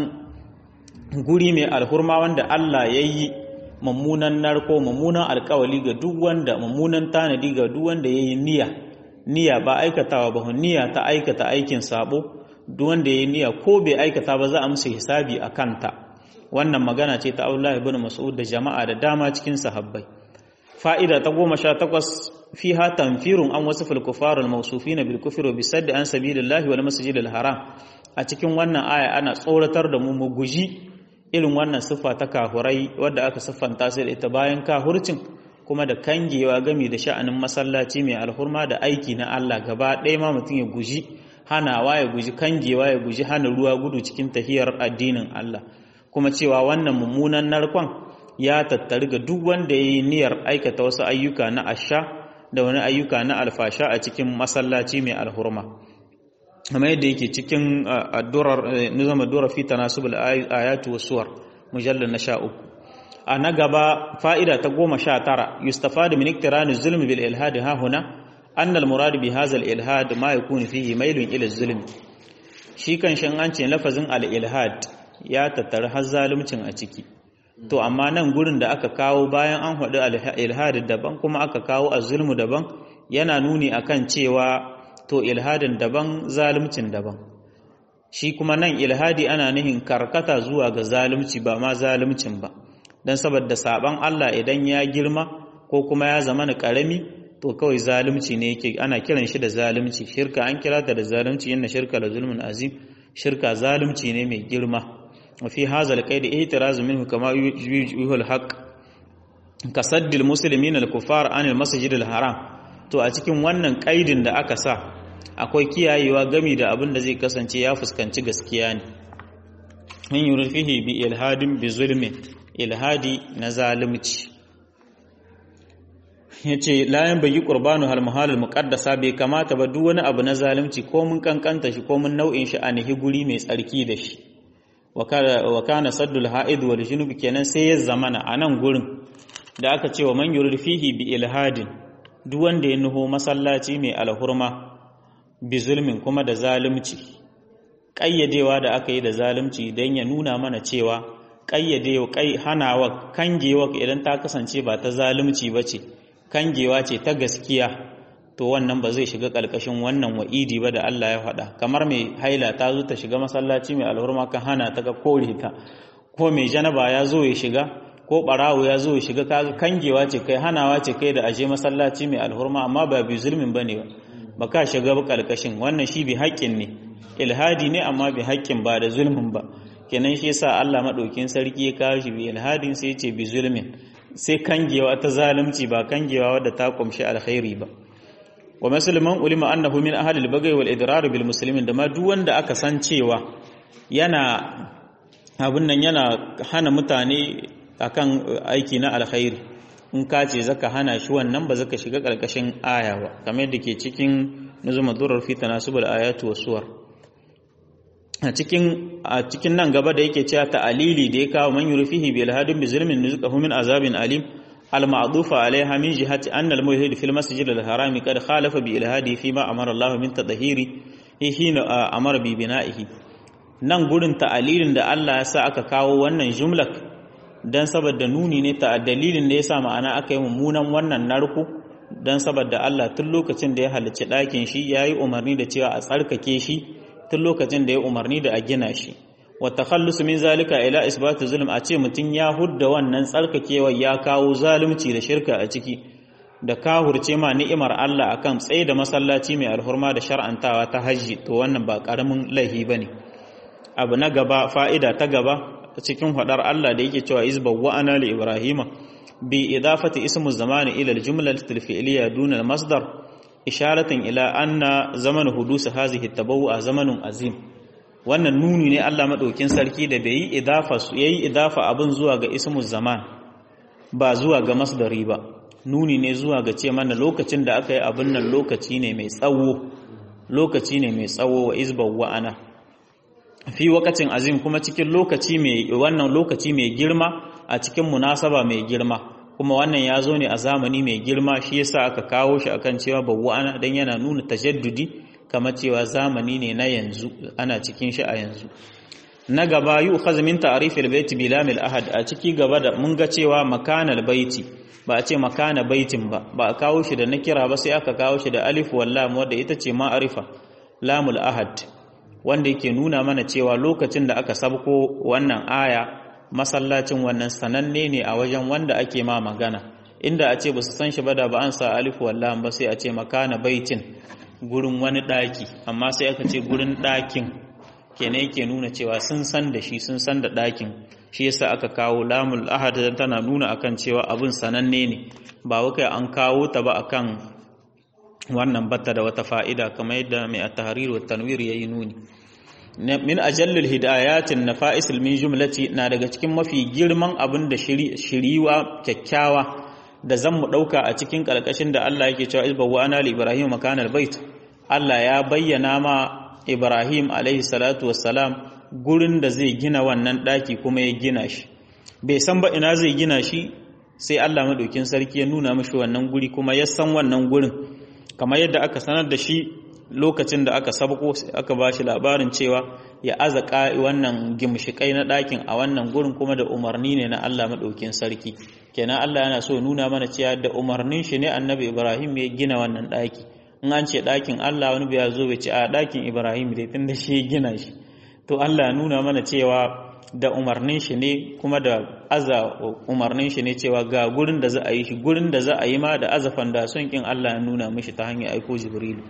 guri mai alhurma wanda Allah yayi mummunan narko mummunan alkawali ga duk wanda mummunan tanadi ga duk wanda yayi niyya niyya ba aikatawa ba niyya ta aikata aikin sabo duk wanda yayi niyya ko bai aikata ba za a musu hisabi a kanta wannan magana ce ta Allah ibn Mas'ud da jama'a da dama cikin sahabbai fa'ida ta goma sha takwas fiha tanfirun an wasu filkufarul mausufina bil kufri wa bisaddi an sabilillahi wal masjidil haram a cikin wannan aya ana tsoratar da mu mu guji irin wannan siffa ta kahurai wadda aka siffanta sai da ita bayan kahurcin kuma da kangewa gami da sha'anin masallaci mai alhurma da aiki na Allah gaba ɗaya ma mutum ya guji hanawa ya guji kangewa ya guji hana ruwa gudu cikin tahiyar addinin Allah kuma cewa wannan mummunan narkon ya tattari ga duk wanda ya yi niyyar aikata wasu ayyuka na asha da wani ayyuka na alfasha a cikin masallaci mai alhurma amma yadda yake cikin addurar nizama dura fi tanasubul ayatu wasuwar mujallar na sha uku a na gaba fa'ida ta goma sha tara yustafadu min iktirani zulmi bil ilhad ha huna anna al murad bi hadha al ilhad ma yakunu fihi mailun ila zulmi shi kan shan an ce lafazin al ilhad ya tattara har zaluncin a ciki to amma nan gurin da aka kawo bayan an haɗu al ilhad daban kuma aka kawo az-zulmu daban yana nuni akan cewa to ilhadin daban zaluncin daban shi kuma nan ilhadi ana nihin karkata zuwa ga zalunci ba ma zaluncin ba don saboda saban Allah idan ya girma ko kuma ya zama na karami to kawai zalunci ne yake ana kiran shi da zalunci shirka an kira ta da zalunci inna shirka la zulmun azim shirka zalunci ne mai girma fi hadha alqaid ihtiraz minhu kama yuhul haqq kasaddil muslimin al-kuffar anil masjid al-haram to a cikin wannan kaidin da aka sa akwai kiyayewa gami da abin da zai kasance ya fuskanci gaskiya ne min yurfihi bi ilhadin bi zulmin ilhadi na zalimci yace layan bayi qurbanu hal muhalul muqaddasa bai kamata ba duk wani abu na zalunci ko mun kankanta shi ko mun nau'in shi a nihi guri mai tsarki da shi wa kana saddul ha'id wal junub kenan sai ya zamana a nan gurin da aka ce wa man yurfihi bi ilhadin duk wanda ya nuho masallaci mai alhurma bi zulmin kuma da zalunci ƙayyadewa da aka yi da zalunci don ya nuna mana cewa ƙayyadewa kai hanawa kangewa idan ta kasance ba ta zalunci ba ce kangewa ce ta gaskiya to wannan ba zai shiga ƙarƙashin wannan wa'idi ba da Allah ya faɗa kamar mai haila ta zo ta shiga masallaci mai alhurma kan hana ta ga kore ta ko mai janaba ya zo ya shiga ko ɓarawo ya zo ya shiga kaga kangewa ce kai hanawa ce kai da aje masallaci mai alhurma amma ba bi zulmin bane ba ba ka shiga ba ƙarƙashin wannan shi bi haƙƙin ne ilhadi ne amma bi haƙƙin ba da zulmin ba kenan shi yasa Allah madaukin sarki ya kawo shi bi ilhadin sai ce bi zulmin sai kangewa ta zalunci ba kangewa wadda ta kumshi alkhairi ba wa musulman ulima annahu min ahli al-baghi wal idrar bil muslimin da ma duk wanda aka san cewa yana abun nan yana hana mutane akan aiki na alkhairi in ka ce zaka hana shi wannan ba zaka shiga karkashin aya ba kamar yadda ke cikin nuzumar durar fi tanasubul ayatu was suwar a cikin a cikin nan gaba da yake cewa ta'alili da ya kawo man yurfihi bil hadin bi zulmin nuzqahu min azabin alim al ma'dufa alaiha min jihati anna al muhid fil masjid al haram qad khalafa bi ilhadi fi ma amara Allah min tadhhiri hina amara bi bina'ihi nan gurin ta'alilin da Allah ya sa aka kawo wannan jumlak dan saboda nuni ne ta dalilin da yasa ma'ana aka yi mummunan wannan narko dan saboda Allah tun lokacin da ya halicci ɗakin shi yayi umarni da cewa a tsarkake shi tun lokacin da ya umarni da a gina shi wa takhallus min zalika ila isbatu zulm a ce mutun ya hudda wannan tsarkakewa ya kawo zalunci da shirka a ciki da kahurce ma ni'imar Allah akan tsaye da masallaci mai alhurma da shar'antawa ta haji to wannan ba karamin laihi bane abu na gaba fa'ida ta gaba cikin hadar Allah da yake cewa izba wa ana li ibrahima bi idafati ismu zamani ila al-jumlati al-fi'liyya duna al-masdar isharatan ila anna zaman hudus hazihi tabawwa zamanun azim wannan nuni ne Allah madaukin sarki da bai yi idafa su yayi idafa abin zuwa ga ismu zaman ba zuwa ga masdari ba nuni ne zuwa ga ce mana lokacin da aka yi abin nan lokaci ne mai tsawo lokaci ne mai tsawo wa izbaw wa ana fi wakacin azim kuma cikin lokaci mai wannan lokaci mai girma a cikin munasaba mai girma kuma wannan ya zo ne a zamani mai girma shi yasa aka kawo shi akan cewa bawwa'ana dan yana nuna tajaddudi kamar cewa zamani ne na yanzu ana cikin shi a yanzu na gaba yu min ta'rifil baiti bi lamil ahad a ciki gaba da mun ga cewa makanal baiti ba a ce makana baitin ba ba a kawo shi da nakira ba sai aka kawo shi da alif wal lam wanda ita ce ma'arifa lamul ahad wanda yake nuna mana cewa lokacin da aka sabko wannan aya masallacin wannan sananne ne a wajen wanda ake ma magana inda a ce ba su san shi ba da ba an sa alif wallah ba sai a ce makana baitin gurin wani daki amma sai aka ce gurin dakin kenan yake nuna cewa sun san da shi sun san da dakin shi yasa aka kawo lamul ahad tana nuna akan cewa abun sananne ne ba wakai an kawo ta ba akan wannan batta da wata fa'ida kamar yadda mai at-tahrir wa tanwir yayi nuni min ajallul hidayatin nafa'isul min jumlati na daga cikin mafi girman abin da shiriwa kyakkyawa da zan mu dauka a cikin kalkashin da Allah yake cewa izbawa ana li ibrahim makanal bait Allah ya bayyana ma Ibrahim alaihi salatu wassalam gurin da zai gina wannan daki kuma ya gina shi bai san ba ina zai gina shi sai Allah madaukin sarki ya nuna mishi wannan guri kuma ya san wannan gurin kamar yadda aka sanar da shi lokacin da aka sabko aka ba shi labarin cewa ya aza wannan gimshikai na ɗakin a wannan gurin kuma da umarni ne na Allah maɗaukin sarki kenan Allah yana so nuna mana cewa da umarnin shi ne annabi Ibrahim ya gina wannan ɗaki in an ce ɗakin Allah wani bai zo bai ce a ɗakin Ibrahim dai tun da shi ya gina shi to Allah ya nuna mana cewa da umarnin shi ne kuma da aza umarnin shi ne cewa ga gurin da za a yi shi gurin da za a yi ma da aza fandason kin Allah ya nuna mishi ta hanyar aiko Jibrilu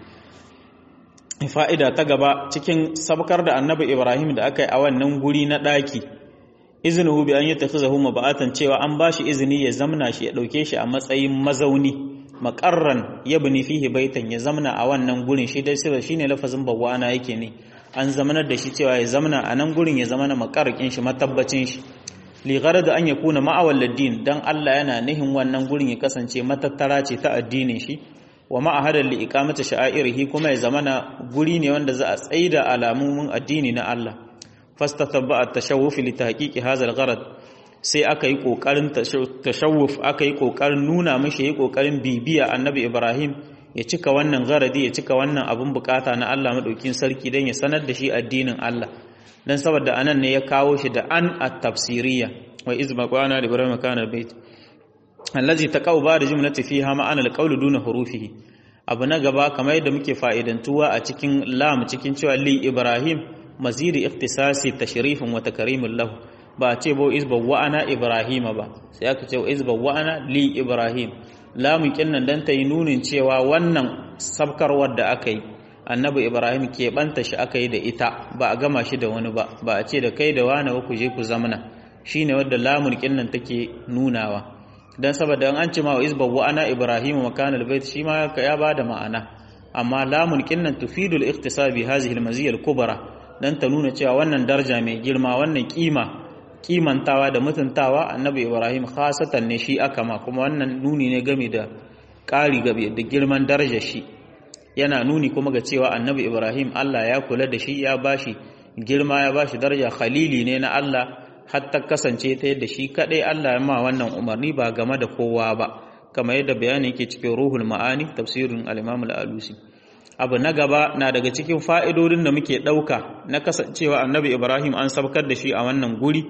fa'ida ta gaba cikin sabkar da annabi Ibrahim da aka yi a wannan guri na ɗaki izinin bi an yi tafi zahu maba'atan cewa an ba shi izini ya zamna shi ya ɗauke shi a matsayin mazauni makarran ya bini fihi baitan ya zamna a wannan gurin shi dai sirra shine lafazin bawwana yake ne an zamanar da shi cewa ya zamna a nan gurin ya zamana makarrakin shi matabbacin shi li da an yakuna ma'awal ladin dan Allah yana nihin wannan gurin ya kasance matattara ce ta addinin shi wa ma'ahadar li iqamati sha'airihi kuma ya zamana guri ne wanda za a tsaida alamun addini na Allah fastatabba at-tashawuf li tahqiqi hadha al-gharad sai aka yi kokarin tashawuf aka yi kokarin nuna mishi yi kokarin bibiya annabi Ibrahim ya cika wannan garadi ya cika wannan abun bukata na Allah madaukin sarki dan ya sanar da shi addinin Allah dan saboda anan ne ya kawo shi da an at-tafsiriyya wa izma qana ibrahim kana bait allazi taqaw ba da jumlati fiha ma'ana alqawlu duna hurufihi abu na gaba kamar yadda muke fa'idantuwa a cikin lam cikin cewa li ibrahim mazidi ikhtisasi tashrifin wa takrimin lahu ba a ce ba izba wa ana ibrahim ba sai aka ce izba wa ana li ibrahim lamun kinnan dan ta yi nunin cewa wannan sabkarwar da aka yi annabi ibrahim ke banta shi aka yi da ita ba a gama shi da wani ba ba a ce da kai da wani ba ku je ku zamana shine wadda lamun kinnan take nunawa dan saboda an ce ma wa izba wa ana ibrahim makan albayt shi ma ya bada ma'ana amma lamun kinnan tufidu al-ikhtisab bi hadhihi al-maziyya al-kubra dan ta nuna cewa wannan daraja mai girma wannan kima kimantawa da mutuntawa annabi ibrahim khasatan ne shi aka ma kuma wannan nuni ne game da ƙari gabe da girman darajar shi yana nuni kuma ga cewa annabi ibrahim Allah ya kula da shi ya bashi girma ya bashi daraja khalili ne na Allah hatta kasance ta yadda shi kadai Allah ya ma wannan umarni ba game da kowa ba kamar yadda bayani yake cikin ruhul ma'ani tafsirin al-Imam al-Alusi abu na gaba na daga cikin fa'idodin da muke dauka na kasancewa Annabi Ibrahim an sabkar da shi a wannan guri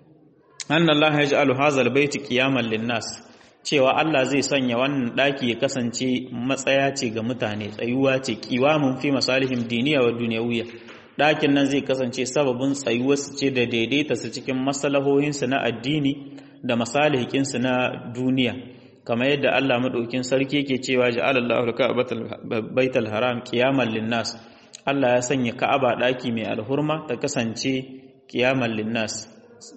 anna Allah yaj'alu hadha al-bayti qiyaman lin-nas cewa Allah zai sanya wannan daki ya kasance matsaya ce ga mutane tsayuwa ce qiwamun fi masalihim diniya wa dunyawiyya ɗakin nan zai kasance sababin tsayuwarsu ce da daidaita su cikin masalahohinsu na addini da masalihikinsu na duniya kamar yadda Allah maɗaukin sarki yake cewa ja'ala Allahu baital haram qiyaman linnas Allah ya sanya Ka'aba ɗaki mai alhurma ta kasance qiyaman linnas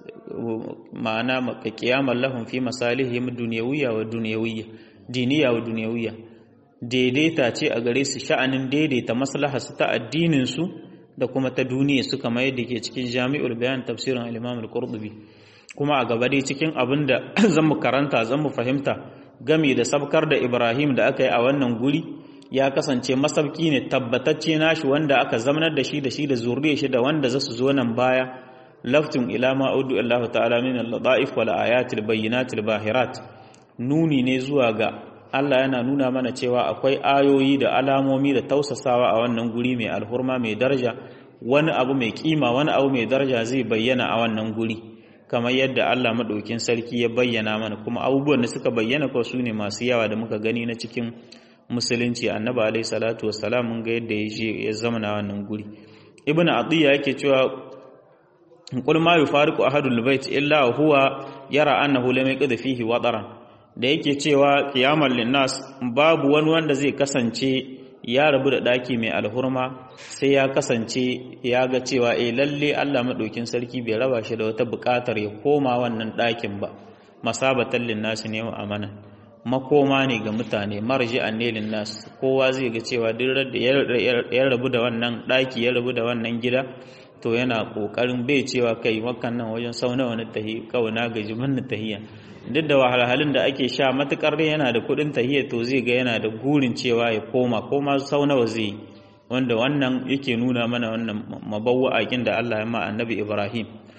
ma'ana maka qiyaman lahum fi masalihim dunyawiyya wa dunyawiyya diniya wa dunyawiyya daidaita ce a gare su sha'anin daidaita maslaharsu ta addinin su da kuma ta duniya suka mai da ke cikin jami'ul bayan tafsirin al-imam al-qurtubi kuma a gaba dai cikin abin da zan mu karanta zan mu fahimta game da sabkar da ibrahim da aka yi a wannan guri ya kasance masabki ne tabbatacce nashi wanda aka zamanar da shi da shi da zuriyar shi da wanda za su zo nan baya laftun ila ma udu Allah ta'ala min al-ladaif wal ayatil bayyinatil bahirat nuni ne zuwa ga Allah yana nuna mana cewa akwai ayoyi da alamomi da tausasawa a wannan guri mai alhurma mai daraja wani abu mai kima wani abu mai daraja zai bayyana a wannan guri kamar yadda Allah maɗaukin sarki ya bayyana mana kuma abubuwan da suka bayyana ko su ne masu yawa da muka gani na cikin musulunci annabi alaihi salatu wassalam mun ga yadda ya je ya zama na wannan guri ibn atiya yake cewa qul ma yufariqu ahadul bait illa huwa yara annahu lam yaqdi fihi wadaran da yake cewa qiyamar linnas babu wani wanda zai kasance ya rabu da daki mai alhurma sai ya kasance ya ga cewa eh lalle Allah madaukin sarki bai raba shi da wata bukatar ya koma wannan dakin ba masabatan linnas ne wa amana makoma ne ga mutane marji'an ne linnas kowa zai ga cewa duk da ya rabu da wannan daki ya rabu da wannan gida to yana kokarin bai cewa kai wakan nan wajen sau nawa na tahi kawai na gaji manna tahiya duk da wahalhalun da ake sha matukar yana da kudin tahiya to zai ga yana da gurin cewa ya koma koma sau nawa zai wanda wannan yake nuna mana wannan mabawwa'akin da Allah ya ma annabi Ibrahim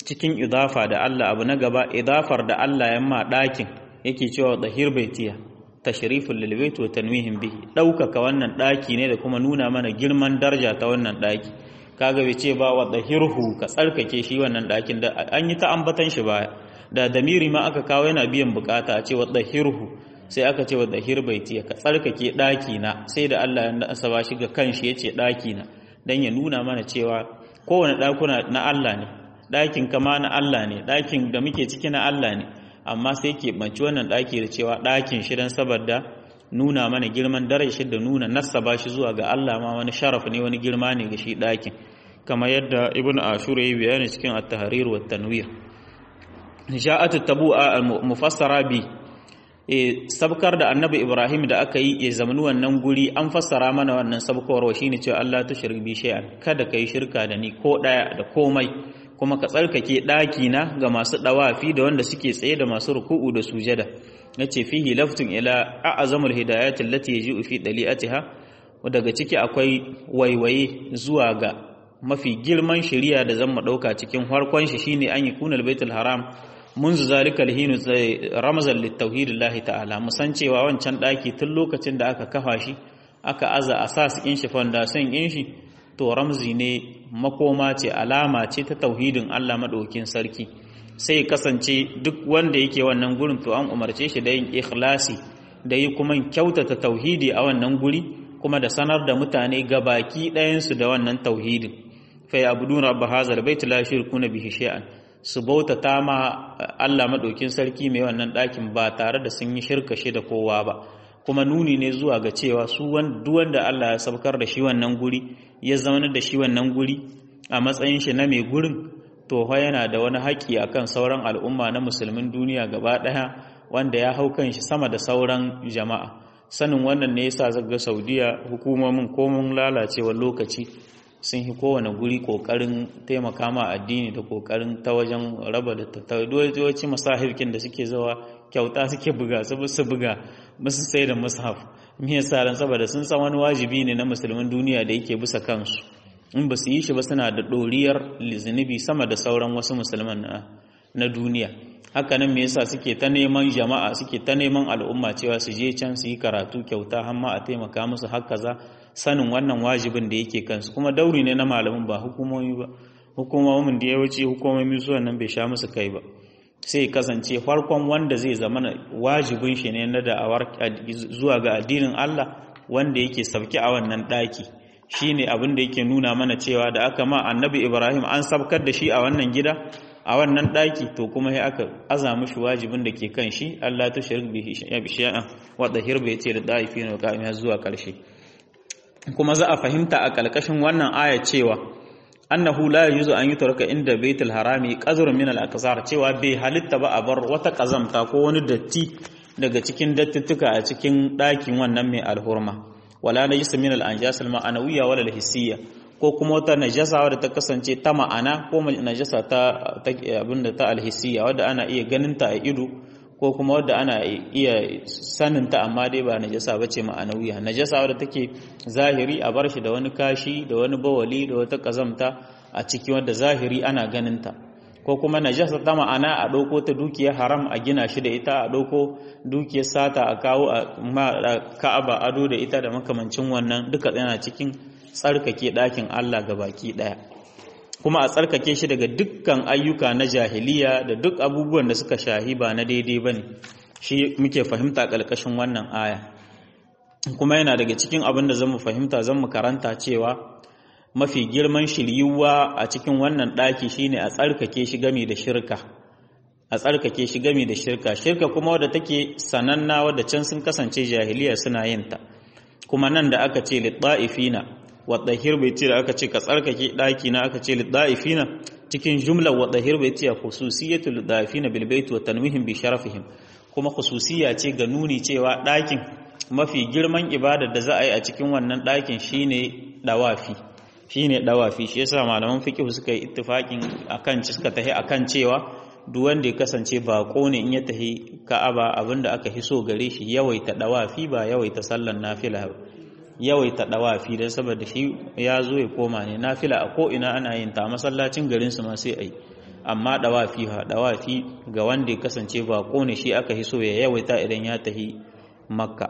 cikin idafa da Allah abu na gaba idafar da Allah ya ma ɗakin yake cewa dahir baitiya tashriful lil bait wa tanwihin bihi ɗaukaka wannan ɗaki ne da kuma nuna mana girman daraja ta wannan ɗaki kaga bai ce ba wa dahirhu ka tsarkake shi wannan ɗakin da an yi ta ambatan shi baya da damiri ma aka kawo yana biyan bukata a ce wa dahirhu sai aka ce wa dahir baitiya ka tsarkake ɗaki na sai da Allah ya asaba shi ga kanshi yace ɗaki na dan ya nuna mana cewa kowane ɗakuna na Allah ne ɗakin kama na Allah ne ɗakin da muke ciki na Allah ne amma sai ke banci wannan ɗaki da cewa ɗakin shi don saboda nuna mana girman dare shi da nuna nassaba shi zuwa ga Allah ma wani sharaf ne wani girma ne ga shi ɗakin kamar yadda ibn ashur ya yi bayani cikin at-tahrir wa tanwir ja'at at-tabu'a mufassara bi e sabkar da annabi ibrahim da aka yi ya zamani wannan guri an fassara mana wannan sabkarwa shine cewa Allah ta shirki bi shay'an kada kai shirka da ni ko daya da komai kuma ka tsarkake ɗaki na ga masu ɗawafi da wanda suke tsaye da masu ruku'u da sujada nace fihi laftun ila a'zamul hidayati allati yaji'u fi dali'atiha daga ciki akwai waiwaye zuwa ga mafi girman shari'a da zan mu dauka cikin farkon shi shine an yi kunal baitul haram منذ ذلك الهين رمزا للتوحيد الله ta'ala musan cewa wancan daki tun lokacin da aka kafa shi aka aza asas in shi foundation in shi to ramzi ne makoma ce alama ce ta tauhidin Allah madaukin sarki sai kasance duk wanda yake wannan gurin to an umarce shi da yin ikhlasi da yi kuma kyautata tauhidi a wannan guri kuma da sanar da mutane gabaki ɗayansu da wannan tauhidin fa ya'buduna rabb hazal bait la yushrikuna bihi shay'an su bautata ma Allah maɗaukin sarki mai wannan ɗakin ba tare da sun yi shirka shi da kowa ba kuma nuni ne zuwa ga cewa su wanda Allah ya sabkar da shi wannan guri ya zaunar da shi wannan guri a matsayin shi na mai gurin to fa yana da wani haƙƙi akan sauran al'umma na musulmin duniya gaba ɗaya wanda ya hau kan shi sama da sauran jama'a sanin wannan ne yasa zaga Saudiya hukumomin komun lalacewar lokaci sun yi kowane guri kokarin taimaka ma addini da kokarin ta wajen raba da tattawaci masahirkin da suke zawa kyauta suke buga su su buga musu sai da mushaf me yasa ran saboda sun san wani wajibi ne na musulmin duniya da yake bisa kansu in ba su yi shi ba suna da doriyar lizinubi sama da sauran wasu musulman na duniya haka nan me yasa suke ta neman jama'a suke ta neman al'umma cewa su je can su yi karatu kyauta har ma a taimaka musu haka za sanin wannan wajibin da yake kansu kuma dauri ne na malamin ba hukumomi ba hukumomin da ya wuce hukumomi su nan bai sha musu kai ba sai kasance farkon wanda zai zama wajibin shi ne na da'awar zuwa ga addinin Allah wanda yake sabki a wannan daki shine abin da yake nuna mana cewa da aka ma annabi Ibrahim an sabkar da shi a wannan gida a wannan daki to kuma sai aka aza mishi wajibin da ke kan shi Allah ta shirk bihi shay'an wa dahir bai ce da daifin wa qa'ima zuwa karshe kuma za a fahimta a ƙalƙashin wannan aya cewa annahu la yuzu an yutraka inda baitul harami qazrun min al-aqsar cewa bai halitta ba a bar wata kazamta ko wani datti daga cikin dattituka a cikin ɗakin wannan mai alhurma wala najisa min al-anjas al-ma'anawiyya wala al-hissiyya ko kuma wata najasa wadda ta kasance ta ma'ana ko najasa ta abinda ta al-hissiyya wadda ana iya ganin ta a ido ko kuma wadda ana iya saninta amma dai ba najasa ba ce ma'anawiya najasa wadda take zahiri a bar shi da wani kashi da wani bawali da wata kazamta a ciki wadda zahiri ana ganinta ko kuma najasa ta ma'ana a ɗauko ta dukiyar haram a gina shi da ita a ɗauko dukiyar sata a kawo a ka'aba ado da ita da makamancin wannan duka yana cikin tsarkake ɗakin Allah ga baki ɗaya kuma a tsarkake shi daga dukkan ayyuka na jahiliya da duk abubuwan da suka shahi ba na daidai ba ne shi muke fahimta ƙarƙashin wannan aya kuma yana daga cikin abin da zan mu fahimta zan mu karanta cewa mafi girman shiryuwa a cikin wannan ɗaki shine a tsarkake shi game da shirka a tsarkake shi game da shirka shirka kuma wadda take sananna wadda can sun kasance jahiliya suna yin ta kuma nan da aka ce litta'ifina wadahir bai ce da aka ce ka tsarkake ɗaki na aka ce lidda'ifina cikin jumlar wadahir bai ce khususiyatu lidda'ifina bil bait wa tanwihim bi sharafihim kuma khususiya ce ga nuni cewa ɗakin mafi girman ibadar da za a yi a cikin wannan ɗakin shine dawafi shine dawafi shi yasa malaman fiqh suka yi ittifaqin akan suka tahi akan cewa duk wanda ya kasance bako ne in ya tahi Ka'aba abinda aka hiso gare shi yawaita dawafi ba yawaita sallan nafila ba yawaita dawafi don saboda shi ya zo ya koma ne nafila a ko'ina ana yin ta masallacin garin su ma sai ai amma dawafi ha dawafi ga wanda ya kasance ba ne shi aka hiso ya yawaita idan ya tahi makka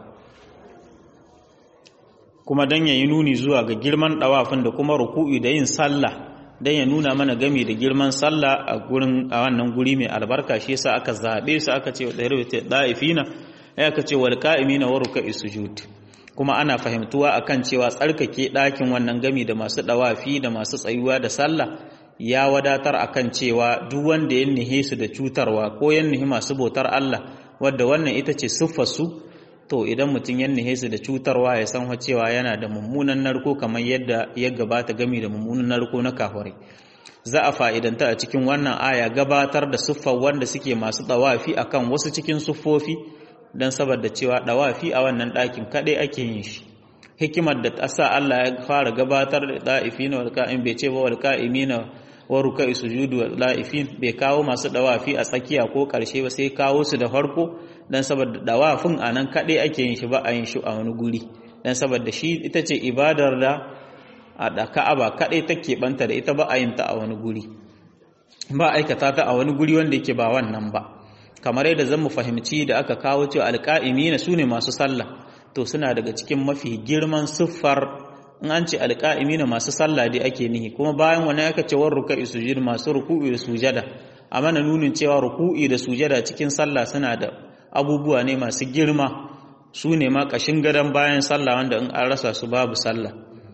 kuma dan yayi nuni zuwa ga girman dawafin da kuma ruku'i da yin sallah dan ya nuna mana gami da girman sallah a gurin a wannan guri mai albarka shi yasa aka zabe su aka ce da da'ifina ya aka ce wal qa'imina wa ruk'i sujud kuma ana fahimtuwa akan cewa tsarkake ɗakin wannan gami da masu ɗawafi da masu tsayuwa da sallah ya wadatar akan cewa duk wanda ya nihe su da cutarwa ko ya nihi masu bautar Allah wadda wannan ita ce siffarsu to idan mutum ya nihe su da cutarwa ya san cewa yana da mummunan narko kamar yadda ya gabata gami da mummunan narko na kafirai za a fa'idanta a cikin wannan aya gabatar da siffar wanda suke masu ɗawafi akan wasu cikin siffofi don saboda cewa ɗawafi a wannan ɗakin kaɗai ake yin shi hikimar da ta sa Allah ya fara gabatar da ɗa'ifi na walƙa'in bai ce ba walƙa'imi na waruka sujudu la'ifin bai kawo masu ɗawafi a tsakiya ko ƙarshe ba sai kawo su da farko don saboda ɗawafin a nan kaɗai ake yin shi ba a yin shi a wani guri don saboda shi ita ce ibadar da a da ka'aba kaɗai take banta da ita ba a yin ta a wani guri ba aikata ta a wani guri wanda yake ba wannan ba kamar yadda zan mu fahimci da aka kawo cewa alƙa'imina su ne masu sallah to suna daga cikin mafi girman siffar in an ce alƙa'imina masu sallah dai ake nihi kuma bayan wani aka ce war ruka'i sujud masu ruku'i da sujada a mana nunin cewa ruku'i da sujada cikin sallah suna da abubuwa ne masu girma su ne ma ƙashin gadon bayan sallah wanda in an rasa su babu sallah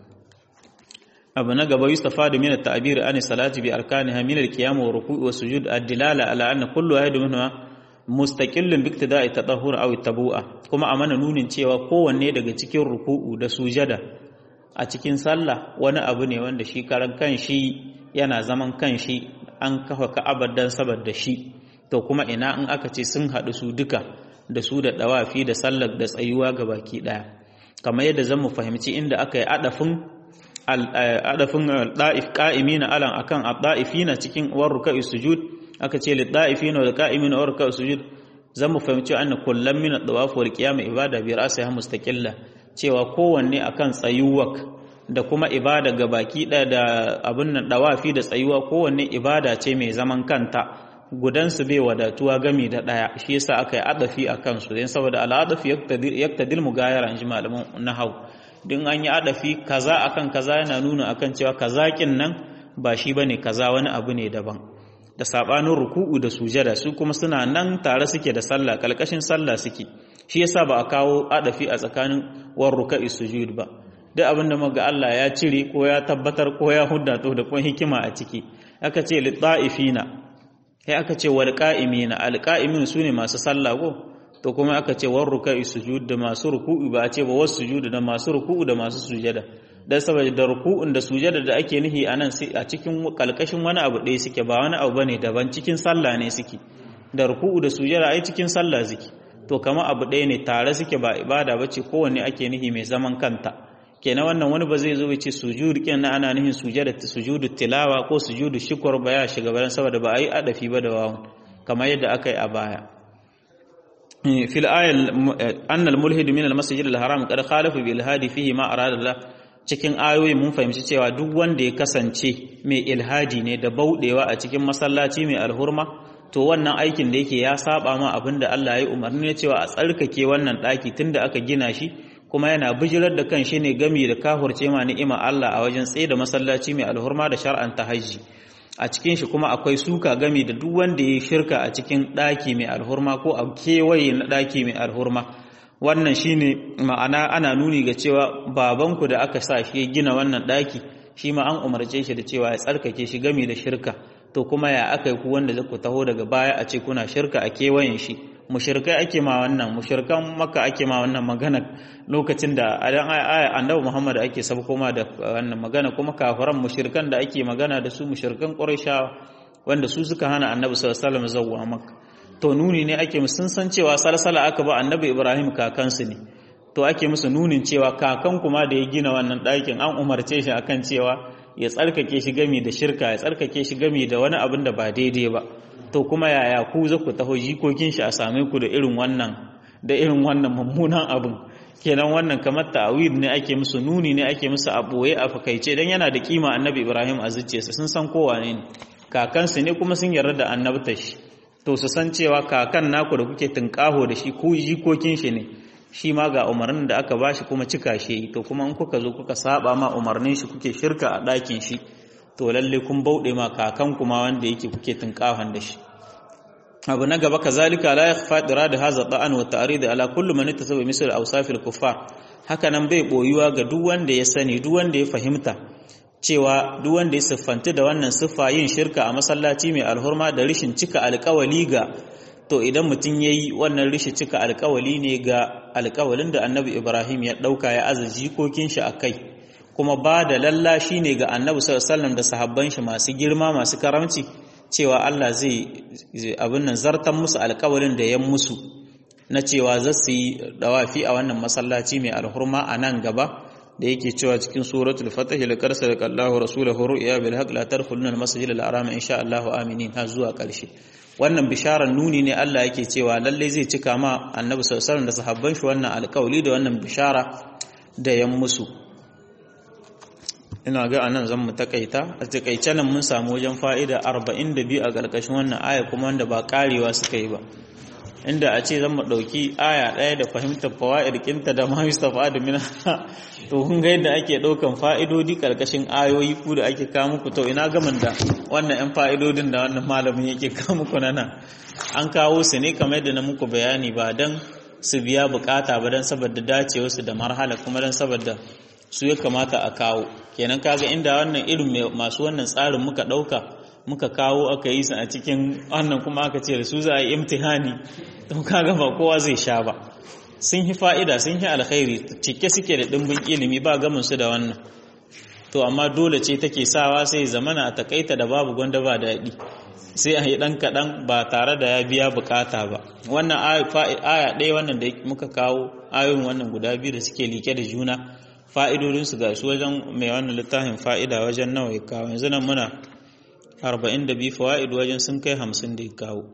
abu na gaba yustafa da mina ta'abir an salati bi arkaniha min al-qiyam wa ruku'i wa sujud ad-dilala ala anna kullu wahid minha mustaqillun bi iktida'i tatahhur aw tabu'a kuma a mana nunin cewa kowanne daga cikin ruku'u da sujada a cikin sallah wani abu ne wanda shi karan kanshi yana zaman kanshi an kafa ka'abar dan saboda shi to kuma ina in aka ce sun haɗu su duka da su da dawafi da sallar da tsayuwa ga baki ɗaya kamar yadda zan mu fahimci inda aka yi adafin adafin da'if qa'imina alan akan ad-da'ifina cikin warruka sujud aka ce lid da'ifina wal qa'imina warruka sujud zan mu fahimci anna kullam min ad-dawaf wal qiyam ibada bi ra'siha mustaqilla cewa kowanne akan tsayuwak da kuma ibada ga baki ɗaya da abin nan dawafi da tsayuwa kowanne ibada ce mai zaman kanta gudansu bai wadatuwa gami da ɗaya shi yasa aka yi adafi a kansu don saboda al'adafi yaktadil mugayara in ji malaman nahau din an yi adafi kaza akan kaza yana nuna akan cewa kazakin nan ba shi bane kaza wani abu ne daban da sabanin ruku'u da sujada su kuma suna nan tare suke da sallah kalkashin sallah suke shi yasa ba a kawo adafi a tsakanin war ruka'i sujud ba duk abin da muga Allah ya cire ko ya tabbatar ko ya hudda to da kuma hikima a ciki aka ce lit-ta'ifina sai aka ce wal qa'imina al qa'imin sune masu sallah ko to kuma aka ce war ruka'i sujud da masu ruku'u ba a ce ba wasu sujud da masu ruku'u da masu sujada dan saboda da ruku'un da sujada da ake nihi anan sai a cikin kalkashin wani abu ɗaya suke ba wani abu bane daban cikin sallah ne suke da ruku'u da sujada ai cikin sallah suke to kama abu ɗaya ne tare suke ba ibada bace kowanne ake nihi mai zaman kanta kenan wannan wani ba zai zo ya ce sujud kenan ana nihin sujada sujudu tilawa ko sujudu shukr ba ya shiga bayan saboda ba a yi adafi ba da wawun kamar yadda aka yi a baya fil ayal anna al mulhid min al masjid al haram qad khalafa bil hadi fihi ma arada Allah cikin ayoyi mun fahimci cewa duk wanda ya kasance mai ilhadi ne da baudewa a cikin masallaci mai alhurma to wannan aikin da yake ya saba ma abinda Allah ya umarni ne cewa a tsarkake wannan daki tunda aka gina shi kuma yana bijirar da kan shi ne gami da kahurce ma ni'ima Allah a wajen tsaye da masallaci mai alhurma da shar'anta hajji a cikin shi kuma akwai suka gami da duk wanda ya shirka a cikin ɗaki mai alhurma ko a kewaye na ɗaki mai alhurma wannan shine ma'ana ana nuni ga cewa babanku da aka sa shi ya gina wannan ɗaki shi ma an umarce shi da cewa ya tsarkake shi gami da shirka to kuma ya aka yi ku wanda ku taho daga baya a ce kuna shirka a kewayen shi mushirkai ake ma wannan mushirkan maka ake ma wannan magana lokacin da adan aya annabi Muhammad ake sabko ma da wannan magana kuma kafiran mushirkan da ake magana da su mushirkan Qurayshawa wanda su suka hana annabi sallallahu alaihi wasallam zawwa maka to nuni ne ake musu sun san cewa salsala aka ba annabi Ibrahim kakansu ne to ake musu nunin cewa kakan kuma da ya gina wannan ɗakin an umarce shi akan cewa ya tsarkake shi gami da shirka ya tsarkake shi gami da wani abin da ba daidai ba to kuma yaya ku za ku taho jikokin shi a same ku da irin wannan da irin wannan mummunan abin kenan wannan kamar ta'awid ne ake musu nuni ne ake musu a boye a fakaice dan yana da kima annabi Ibrahim a zuciyarsa sun san kowa ne kakansu ne kuma sun yarda da annabtar shi to su san cewa kakan naku da kuke tunƙaho da shi ko jikokin shi ne shi ma ga umarnin da aka bashi kuma cika shi to kuma in kuka zo kuka saba ma umarnin shi kuke shirka a ɗakin shi to lalle kun bauɗe ma kakan kuma wanda yake kuke tunƙahon da shi abu na gaba kazalika la yakhfa da hadha ta'an wa ta'rid ala kulli man ittasawa misal awsafil kuffar haka nan bai boyuwa ga duk wanda ya sani duk wanda ya fahimta cewa duk wanda ya siffanta da wannan siffa yin shirka a masallaci mai alhurma da rishin cika alƙawali ga to idan mutum yayi wannan rishi cika alƙawali ne ga alƙawalin da Annabi Ibrahim ya dauka ya aza jikokin shi akai kuma ba da lallashi ne ga Annabi sallallahu alaihi wasallam da sahabban shi masu girma masu karamci cewa Allah zai abin nan zartan musu alƙawalin da ya musu na cewa za su yi dawafi a wannan masallaci mai alhurma a nan gaba da yake cewa cikin suratul fatah la karsala Allahu rasulahu ru'ya bil haqq la tadkhuluna al masjid al haram insha Allahu aminin har zuwa karshe wannan bisharar nuni ne Allah yake cewa lalle zai cika ma annabi sallallahu alaihi wasallam da sahabban shi wannan alƙawli da wannan bishara da yan musu ina ga anan zan mu takaita a takaice nan mun samu wajen fa'ida 42 a ƙarƙashin wannan aya kuma wanda ba karewa suka yi ba inda a ce zan mu ɗauki aya ɗaya da fahimtar fawa'ir kinta da ma yustafa da mina to kun ga yadda ake ɗaukan fa'idodi ƙarƙashin ayoyi ku da ake kawo muku to ina gamin da wannan 'yan fa'idodin da wannan malamin yake kawo muku na nan an kawo su ne kamar yadda na muku bayani ba don su biya bukata ba don saboda dacewarsu da marhala kuma don saboda su ya kamata a kawo kenan kaga inda wannan irin masu wannan tsarin muka ɗauka muka kawo aka yi su a cikin wannan kuma aka ce da su za a yi imtihani to kaga ba kowa zai sha ba sun yi fa'ida sun yi alkhairi cike suke da ɗimbin ilimi ba gamin su da wannan to amma dole ce take sawa sai zamana a takaita da babu gwanda ba daɗi sai a yi ɗan kaɗan ba tare da ya biya bukata ba wannan aya ɗaya wannan da muka kawo ayoyin wannan guda biyu da suke like da juna fa'idodinsu ga su wajen mai wannan littafin fa'ida wajen nawa ya kawo yanzu nan muna arba'in da biyu fawa'id wajen sun kai hamsin da ya kawo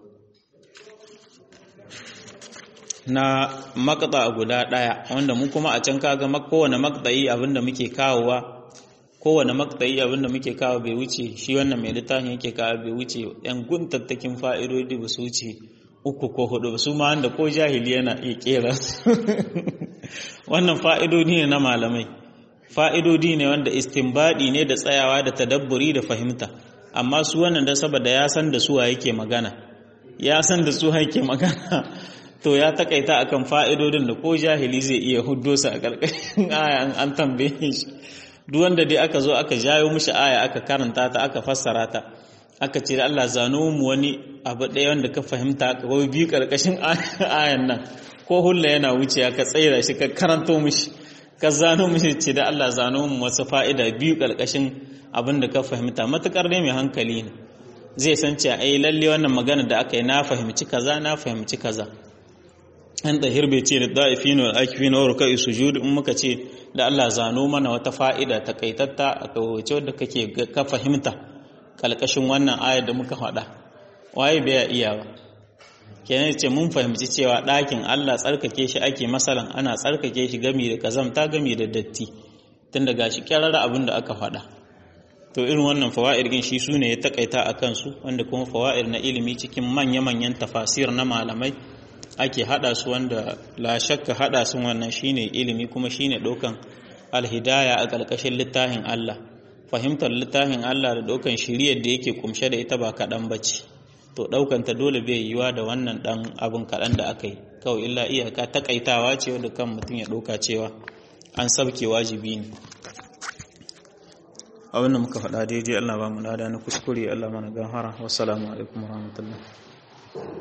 na makta guda ɗaya wanda mu kuma a can kaga kowane maktayi abinda muke kawowa kowane maktayi abinda muke kawo bai wuce shi wannan mai littafin yake kawo bai wuce yan guntattakin fa'idodi ba su wuce uku ko hudu su ma wanda ko jahili yana iya kera wannan fa'idodi ne na malamai fa'idodi ne wanda istinbadi ne da tsayawa da tadabburi da fahimta amma su wannan da saboda ya san da suwa yake magana ya san da suwa yake magana to ya takaita akan fa'idodin da ko jahili zai iya huddo su a ƙarƙashin aya an tambaye shi duk wanda dai aka zo aka jayo mishi aya aka karanta ta aka fassara ta aka ce da Allah zano mu wani abu ɗaya wanda ka fahimta ka wai biyu ƙarƙashin ayan nan ko hulla yana wuce ka tsaira shi ka karanto mishi ka zano mishi ce da Allah zano mu wasu fa'ida biyu ƙarƙashin abin da ka fahimta matukar ne mai hankali ne zai san cewa ai lalle wannan magana da aka yi na fahimci kaza na fahimci kaza an da hirbe ce da da'ifin wal akifin wa rukai sujud in muka ce da Allah zano mana wata fa'ida takaitatta a kawace wadda kake ka fahimta kalkashin wannan ayar da muka faɗa waye bai iya ba kenan ce mun fahimci cewa ɗakin Allah tsarkake shi ake masalan ana tsarkake shi gami da kazamta gami da datti tun daga shi kyarara abin da aka faɗa to irin wannan fawa'ir din shi sune ya takaita a kansu wanda kuma fawa'ir na ilimi cikin manya-manyan tafasir na malamai ake hada su wanda la shakka hada su wannan shine ilimi kuma shine dokan alhidaya a ƙarƙashin littafin Allah fahimtar littafin Allah da dokan shiriyar da yake kumshe da ita ba kaɗan bace to ɗaukan ta dole bai yiwa da wannan ɗan abin kaɗan da aka yi kawai illa iyaka takaitawa ce wanda kan mutum ya ɗauka cewa an sabke wajibi ne abin da muka faɗa daidai Allah ba mu lada na kuskure Allah mana gahara wassalamu alaikum warahmatullahi